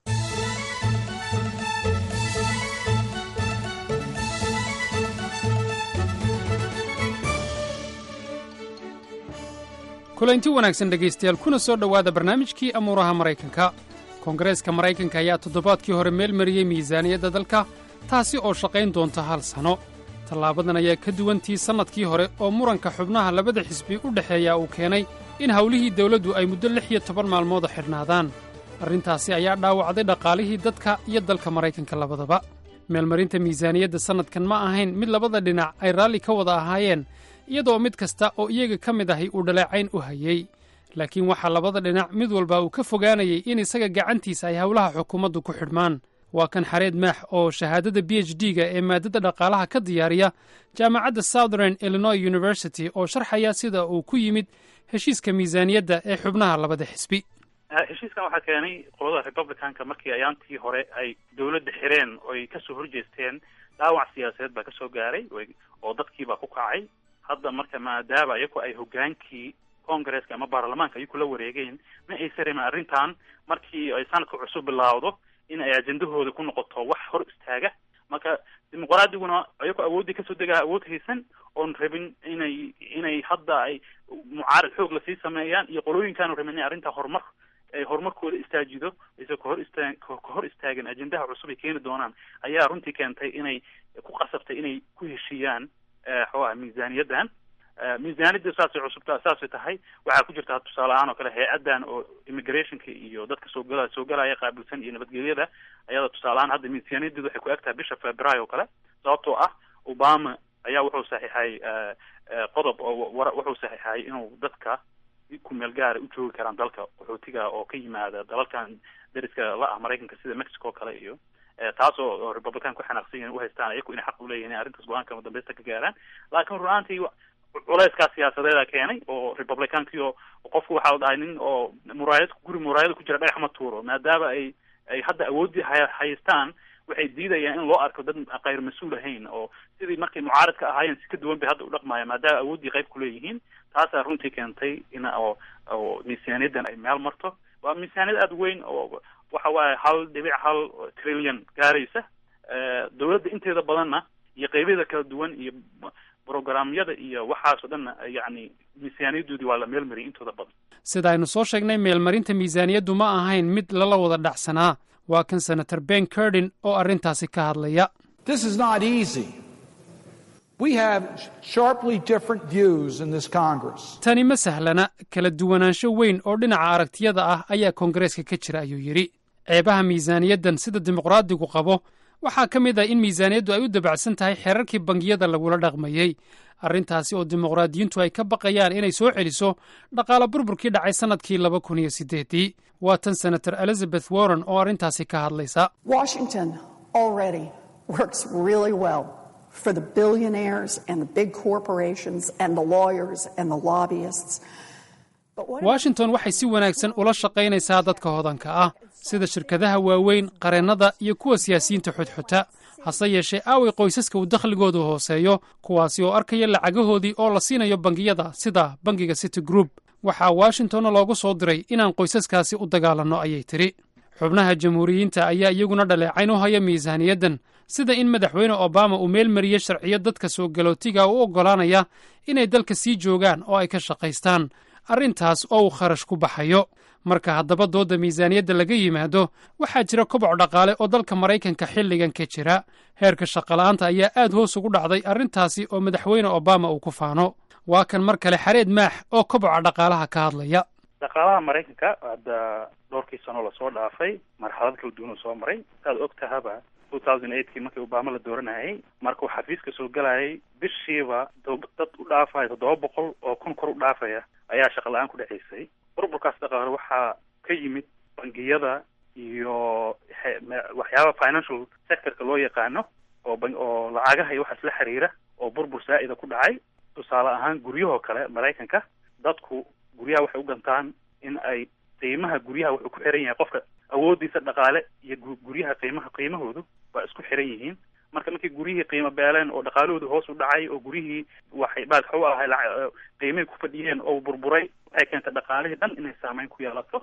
kulanti wanaagsan dhegaystayaal kuna soo dhowaada barnaamijkii amuuraha maraykanka koongareeska maraykanka ayaa toddobaadkii hore meel mariyey miisaaniyadda dalka taasi oo shaqayn doonta hal sanno tallaabadan ayaa ka duwantii sannadkii hore oo muranka xubnaha labada xisbi u dhexeeya uu keenay in howlihii dawladdu ay muddo lix iyo toban maalmooda xidhnaadaan arrintaasi ayaa dhaawacday dhaqaalihii dadka iyo dalka maraykanka labadaba meelmarinta miisaaniyadda sannadkan ma ahayn mid labada dhinac ay raalli ka wada ahaayeen iyadoo mid kasta oo iyaga ka mid ahi uu dhaleecayn u hayey laakiin waxaa labada dhinac mid walba uu ka fogaanayay in isaga gacantiisa ay howlaha xukuumaddu ku xidhmaan waa kan xareed maax oo shahaadada b h d-ga ee maadada dhaqaalaha ka diyaariya jaamacadda southern illinois university oo sharxaya sida uu ku yimid heshiiska miisaaniyadda ee xubnaha labada xisbi heshiiskan waxaa keenay qolada republicanka markii ayaantii hore ay dawladda xireen oy kasoo horjeesteen dhaawac siyaasadeed baa kasoo gaaray oo dadkiibaa ku kacay hadda marka maadaama iyagu ay hogaankii congresska ama baarlamaanka iyaku la wareegeen ma aysa remin arrintan markii ay sanadka cusub bilaawdo in ay ajendahooda ku noqoto wax hor istaaga marka dimuqraadiyaguna iyagoo awooddii kasoo degaa awood haysan oon rabin inay inay hadda ay mucaarad xoog lasii sameeyaan iyo qolooyinkaanu rabin inay arrintaa horumar ay horumarkooda istaajido aysa kahor istaa kahor istaagin ajendaha cusub ay keeni doonaan ayaa runtii keentay inay ku qasabtay inay ku heshiiyaan xoogaha miisaaniyaddan miisaaniyadda saasay cusubta saasay tahay waxaa ku jirta tusaale ahaan oo kale hay-addan oo immigrationka iyo dadka soo gala soo galaya qaabilsan iyo nabadgelyada ayada tusaale ahaan hadda miisaaniyaddeedu waxay ku eg tahay bisha february oo kale sababtoo ah obama ayaa wuxuu saxiixay qodob oo wuxuu saxiixay inuu dadka ku meel gaara u joogi karaan dalka qaxootiga oo ka yimaada dalalkan dariska la ah maraykanka sida mexico o kale iyo taas oo republican ku xanaaqsan yihin uhaystaan iyaku inay xaq uleeyihin in arrintaas go-aanka madambeysta ka gaaraan laakiin run-aantii culeyskaa siyaasadeeda keenay oo republicankii oo qofku waxaa la dhahay nin oo muraayad guri muraayada ku jira dhagax ma tuuro maadaama ay ay hadda awooddii ha haystaan waxay diidayaan in loo arko dad kayr mas-uul ahayn oo sidii markay mucaaradka ahaayeen si ka duwan bay hadda u dhaqmaya maadaama awooddii qayb kuleeyihiin taasaa runtii keentay in oo oo miisaaniyaddan ay meel marto waa miisaaniyad aada weyn oo waxa waaye hal dhibic hal trillion gaaraysa dawladda inteeda badanna iyo qeybyada kala duwan iyo programyada iyo waxaas oo dhanna yacni miisaaniyaddoodii waa la meel mariyay intooda badan sida aynu soo sheegnay meelmarinta miisaaniyaddu ma ahayn mid lala wada dhacsanaa waa kan senator ben curdin oo arrintaasi ka hadlaya This is not easy. We have sharply different views in this Congress. tani ma sahlana kala duwanaansho weyn oo dhinaca aragtiyada ah ayaa koongareeska ka jira ayuu yidhi ceebaha miisaaniyaddan sida dimuqraadigu qabo waxaa ka mid ah in miisaaniyaddu ay u dabacsan tahay xeerarkii bangiyada lagula dhaqmayey arrintaasi oo dimuqraadiyiintu ay ka baqayaan inay soo celiso dhaqaale burburkii dhacay sannadkii laba kun iyo siddeeddii waa tan senator elizabeth warren oo arrintaasi ka hadlaysa Washington already works really well for the billionaires and the big corporations and the lawyers and the lobbyists. washington waxay si wanaagsan ula shaqaynaysaa dadka hodanka ah sida shirkadaha waaweyn qareennada iyo kuwa siyaasiyiinta xudxuta hase yeeshee aaway qoysaska uu dakhligoodu hooseeyo kuwaasi oo arkaya lacagahoodii oo la siinayo bangiyada sida bangiga city group waxaa washingtonna loogu soo diray inaan qoysaskaasi u dagaalanno ayay tidhi xubnaha jamhuuriyiinta ayaa iyaguna dhaleecayn u haya miisaaniyaddan sida in madaxweyne obama uu meel mariyey sharciyo dadka soo galootiga u oggolaanaya inay dalka sii joogaan oo ay ka shaqaystaan arrintaas oo uu kharash ku baxayo marka haddaba doodda miisaaniyadda laga yimaado waxaa jira koboc dhaqaale oo dalka maraykanka xilligan ka jira heerka shaqola'aanta ayaa aad hoos ugu dhacday arrintaasi oo madaxweyne obama uu ku faano waa kan mar kale xareed maax oo koboca dhaqaalaha ka hadlaya dhaqaalaha maraykanka hadda dhowrkii sano lasoo dhaafay marxalad kala duwan uu soo maray saad og tahaba two thousand eightkii markii obama la dooranayay markuu xafiiska soo gelayay bishiiba dad u dhaafaya toddoba boqol oo kun kor u dhaafaya ayaa shaqa la-aan ku dhaceysay burburkaas dhaqaale waxaa ka yimid bangiyada iyo waxyaaba financial sectorka loo yaqaano oo oo lacagaha iyo waxaas la xiriira oo burbur saa-ida ku dhacay tusaale ahaan guryahoo kale maraykanka dadku guryaha waxay u gantaan in ay qiimaha guryaha wuxuu ku xiran yahay qofka awoodiisa dhaqaale iyo guryaha qiimaha qiimahoodu waa isku xiran yihiin marka markii guryihii qiimo beeleen oo dhaqaalahoodu hoos u dhacay oo gurihii waxay baalka u ahay qiimihii ku fadhiyeen oo burburay waxay keentay dhaqaalihii dhan inay saameyn ku yeelato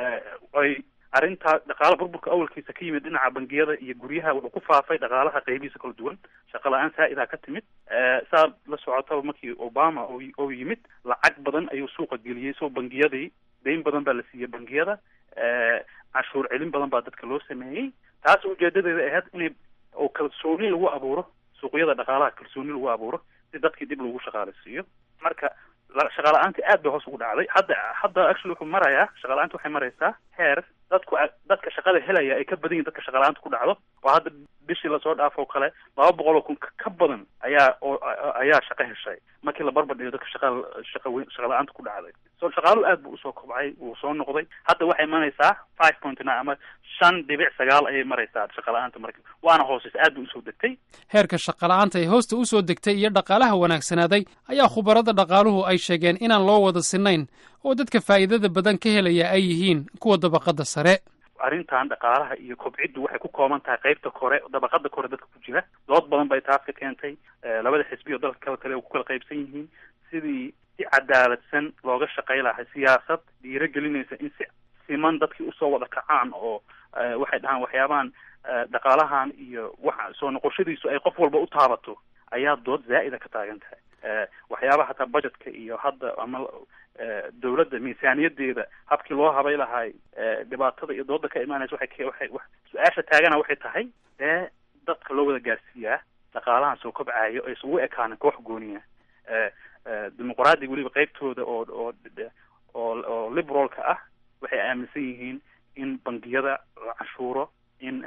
ay arrintaa dhaqaala burburka awalkiisa ka yimid dhinaca bangiyada iyo guryaha wuxuu ku faafay dhaqaalaha qaybihiisa kala duwan shaqa la-aan saa-idaa ka timid saa la socotaba markii obama oo yimid lacag badan ayuu suuqa geliyey soo bangiyadii dayn badan baa la siiyey bangiyada cashuur celin badan baa dadka loo sameeyey taas ujeedadeeda ahayd inay oo kalsooni lagu abuuro suuqyada dhaqaalaha kalsooni lagu abuuro si dadkii dib lagu shaqaaleysiiyo marka shaqa la-aantii aad bay hoos ugu dhacday hadda hadda actually wuxuu marayaa shaqa la-aanta waxay maraysaa heer dadku dadka shaqada helaya ay ka badan yihin dadka shaqa la-aanta ku dhacdo oo hadda bishii lasoo dhaafo kale laba boqol oo kun ka badan ayaa oo ayaa shaqo heshay markii la barbar dhigo dadka shaqa shaqa weyn shaqa la-aanta ku dhacday so shaqaaluhu aad buu usoo kobcay wuu soo noqday hadda waxay imanaysaa five point nine ama shan dhibic sagaal ayay maraysaa shaqa la-aanta marka waana hooseysa aad bay usoo degtay heerka shaqala'aanta ee hoosta u soo degtay iyo dhaqaalaha wanaagsanaaday ayaa khubarada dhaqaaluhu ay sheegeen inaan loo wada sinayn oo dadka faa'iidada badan ka helaya ay yihiin kuwa dabaqadda sare arrintan dhaqaalaha iyo kobciddu waxay ku kooban tahay qaybta kore dabaqada kore dadka ku jira dood badan bay taas ka keentay labada xisbi oo dalka kala kale ku kala qaybsan yihiin sidii si cadaaladsan looga shaqay lahay siyaasad dhiiragelinaysa in si siman dadkii usoo wada kacaan oo waxay dhahaan waxyaabahan dhaqaalahan iyo waxa soo noqoshadiisu ay qof walba u taabato ayaa dood zaa'ida ka taagan tahay waxyaabaha hataa budgetka iyo hadda ama dawladda miisaaniyadeeda habkii loo habay lahay dhibaatada iyo dooda ka imaanaysa waxay waxay su-aasha taagana waxay tahay dee dadka loo wada gaarsiiyaa dhaqaalahan soo kobcayo ay isugu ekaanin koox gooniya dimuqraadiga weliba qeybtooda oo oo oo oo liberalka ah waxay aaminsan yihiin in bangiyada la cashuuro in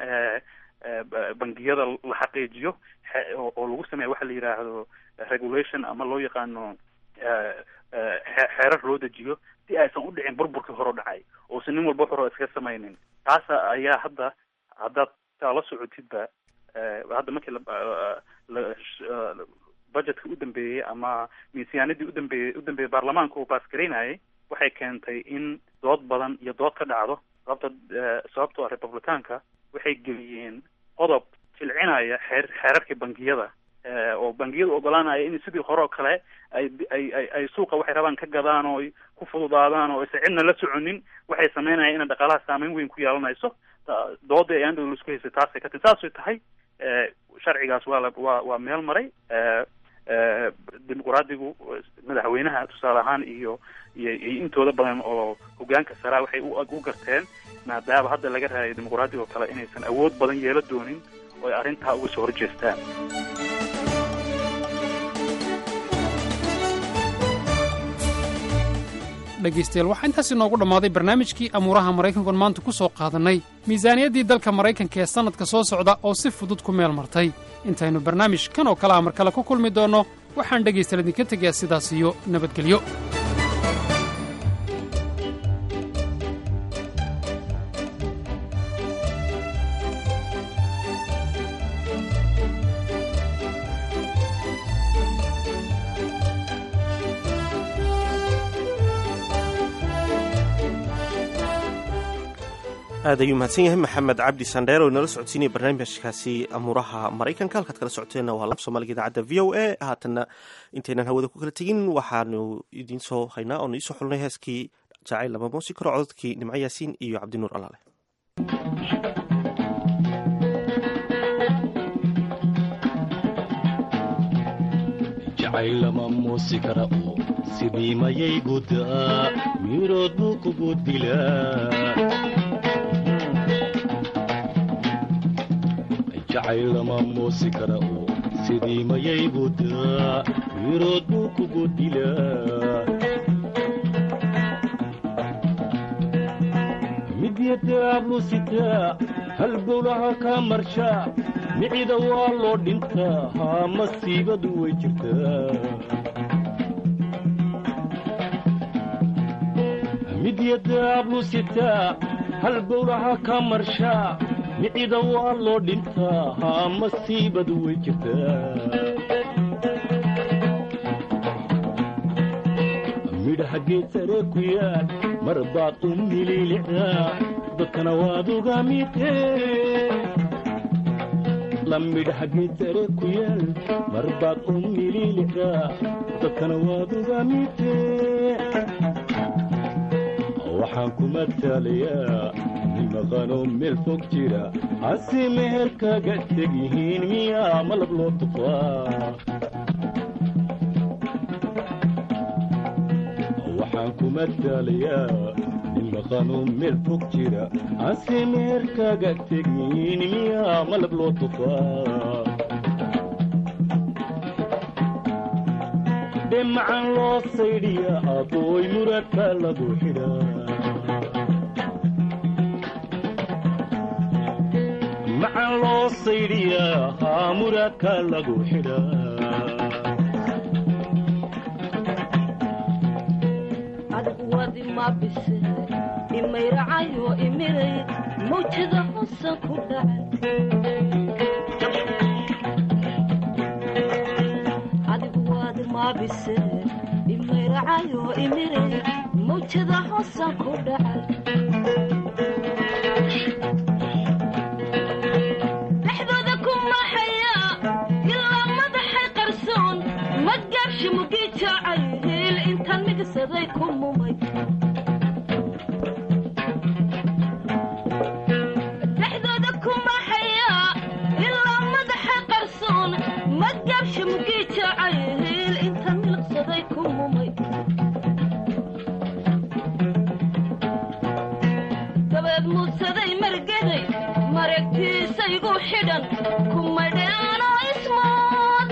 bangiyada la xaqiijiyo oo lagu sameeya waxa la yidhaahdo regulation ama loo yaqaano xeerar loo dejiyo si aysan u dhicin burburkii hore dhacay oosan nin walba hore iskaga samaynin taasa ayaa hadda haddaad taa la socotidba hadda markii budgetka u dambeeyey ama miisaaniyadii udambeeyey u dambeeyey baarlamaanka uu baasgaraynayay waxay keentay in dood badan iyo dood ka dhacdo sababta sababtoo ah republicaanka waxay geliyeen qodob jilcinaya xeer xeerarkii bangiyada oo bangiyadu ogolaanaya in sidii hore oo kale ay ay ay suuqa waxay rabaan ka gadaan oo ay ku fududaadaan oo aysan cidna la soconin waxay sameynayaan inay dhaqaalaha saameyn weyn ku yeelanayso dooda ay andhow laisku haysay taasay ka tahy saasay tahay sharcigaas waa la waa waa meel maray dimuqraadigu madaxweynaha tusaale ahaan iyo iyo iyo intooda badan oo hogaanka saraa waxay u garteen maadaama hadda laga raayay dimuqraadiga oo kale inaysan awood badan yeela doonin oo ay arrintaa uga soo horjeestaan dhegaystayaal waxaa intaas inoogu dhammaaday barnaamijkii amuuraha maraykankuon maanta ku soo qaadannay miisaaniyaddii dalka maraykanka ee sannadka soo socda oo si fudud ku meel martay intaynu barnaamij kan oo kale a mar kale ku kulmi doonno waxaan dhegaystayaal idinka tegayaa sidaas iyo nabadgelyo aad ayuu mahadsan yahay maxamed cabdi sandheer oo inala socodsiinaya barnaamijkaasi amuuraha maraykanka halkaad kala socoteenna waa lab soomaaliga idaacadda v o a haatanna intaynan hawada ku kala tegin waxaanu idiin soo haynaa oonu iisoo xulnay heeskii jacayl lama muusi karo cododkii nimco yaasiin iyo cabdinuur alaale jacaylama muusi kara oo sidii mayay gudaa miirood buu kugu dilaa jacaylama muusi kara oo sidii mayay gudaa miirood buu kugu dilaa midyadaablu sitaa halbowlaha kaa marshaa micida waa loo dhintaa haa masiibadu way jirtaa midyadaablu sitaa halbowlaha kaa marshaa micida waa loo dhintaa haa masiibadu way jirtaa midhaha geed saree ku yaal mar baad u mililicdaa dadkana waad uga midee la midhaha geed saree ku yaal mar baad u mililicdaa dadkana waad uga midee waxaan ku mataalayaa nin maqanoo meel fog jira hase meher kaga teg yihiin miyaa malab loo tufaa waxaan ku mataalayaa nin maqanoo meel fog jira hase meher kaga teg yihiin miyaa malab loo tufaa dhemacan loo saydhiya abooy muradka lagu xidhaa macan loo saydhiyaa haa muradka lagu xidhaa adigu wadi ma bise imayracayo imiray mawjada hosan ku dhacay wadi ma bise imayracayo imiray mawjada hosan ku dhacay dhexdooda ku maxaya ilaa madaxay qarsoon ma gaabshi mugi jaacay hiil intaan migsaday ku mumay dhexdooda ku maxaya ilaa madaxay qarsoon ma gaabshi mugi jaacay hiil intaan milqsaday ku mumay dabeed muusaday margeday mareegtiisaygu xidhan kumadheanoo ismood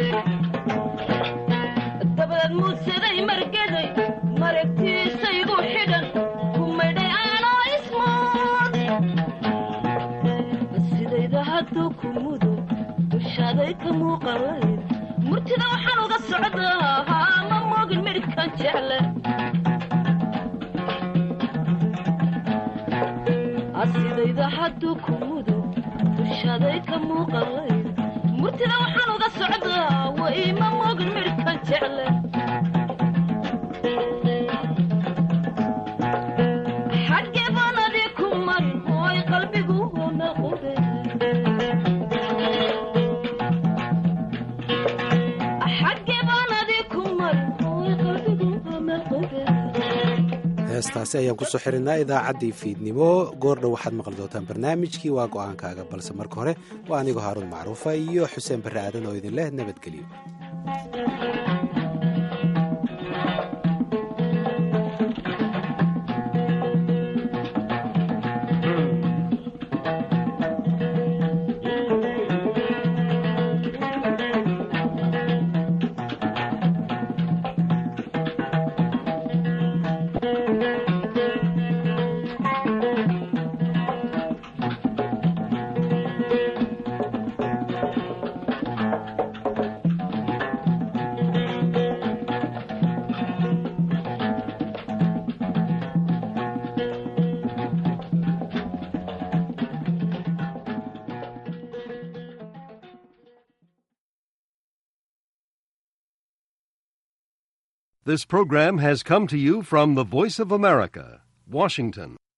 dabeed muusaday margeday mareegtiisaygu xidhan kumadheanoo ismood sidayda hadduu ku mudo dushaaday ka muuqanayd murtida waxaan uga socdaa haa ma moogin midhibkan jecle asidayda hadduu ku mudo dushaaday ka muuqanayd murtida waxaan uga socdaa wa iima moogin midhibkan jecle xaggee baan adii ku marin ooy qalbigu hoomaqube xaggee baan adii ku marin ooy qalbigu hoomaqube heestaasi ayaan kusoo xirinaa idaacaddii fiidnimo goordhow waxaad maqli doontaan barnaamijkii waa go'aankaaga balse marka hore waa anigoo haaruun macruufa iyo xuseen barre aadan oo idin leh nabadgelyo This program has come to you from the Voice of America, Washington.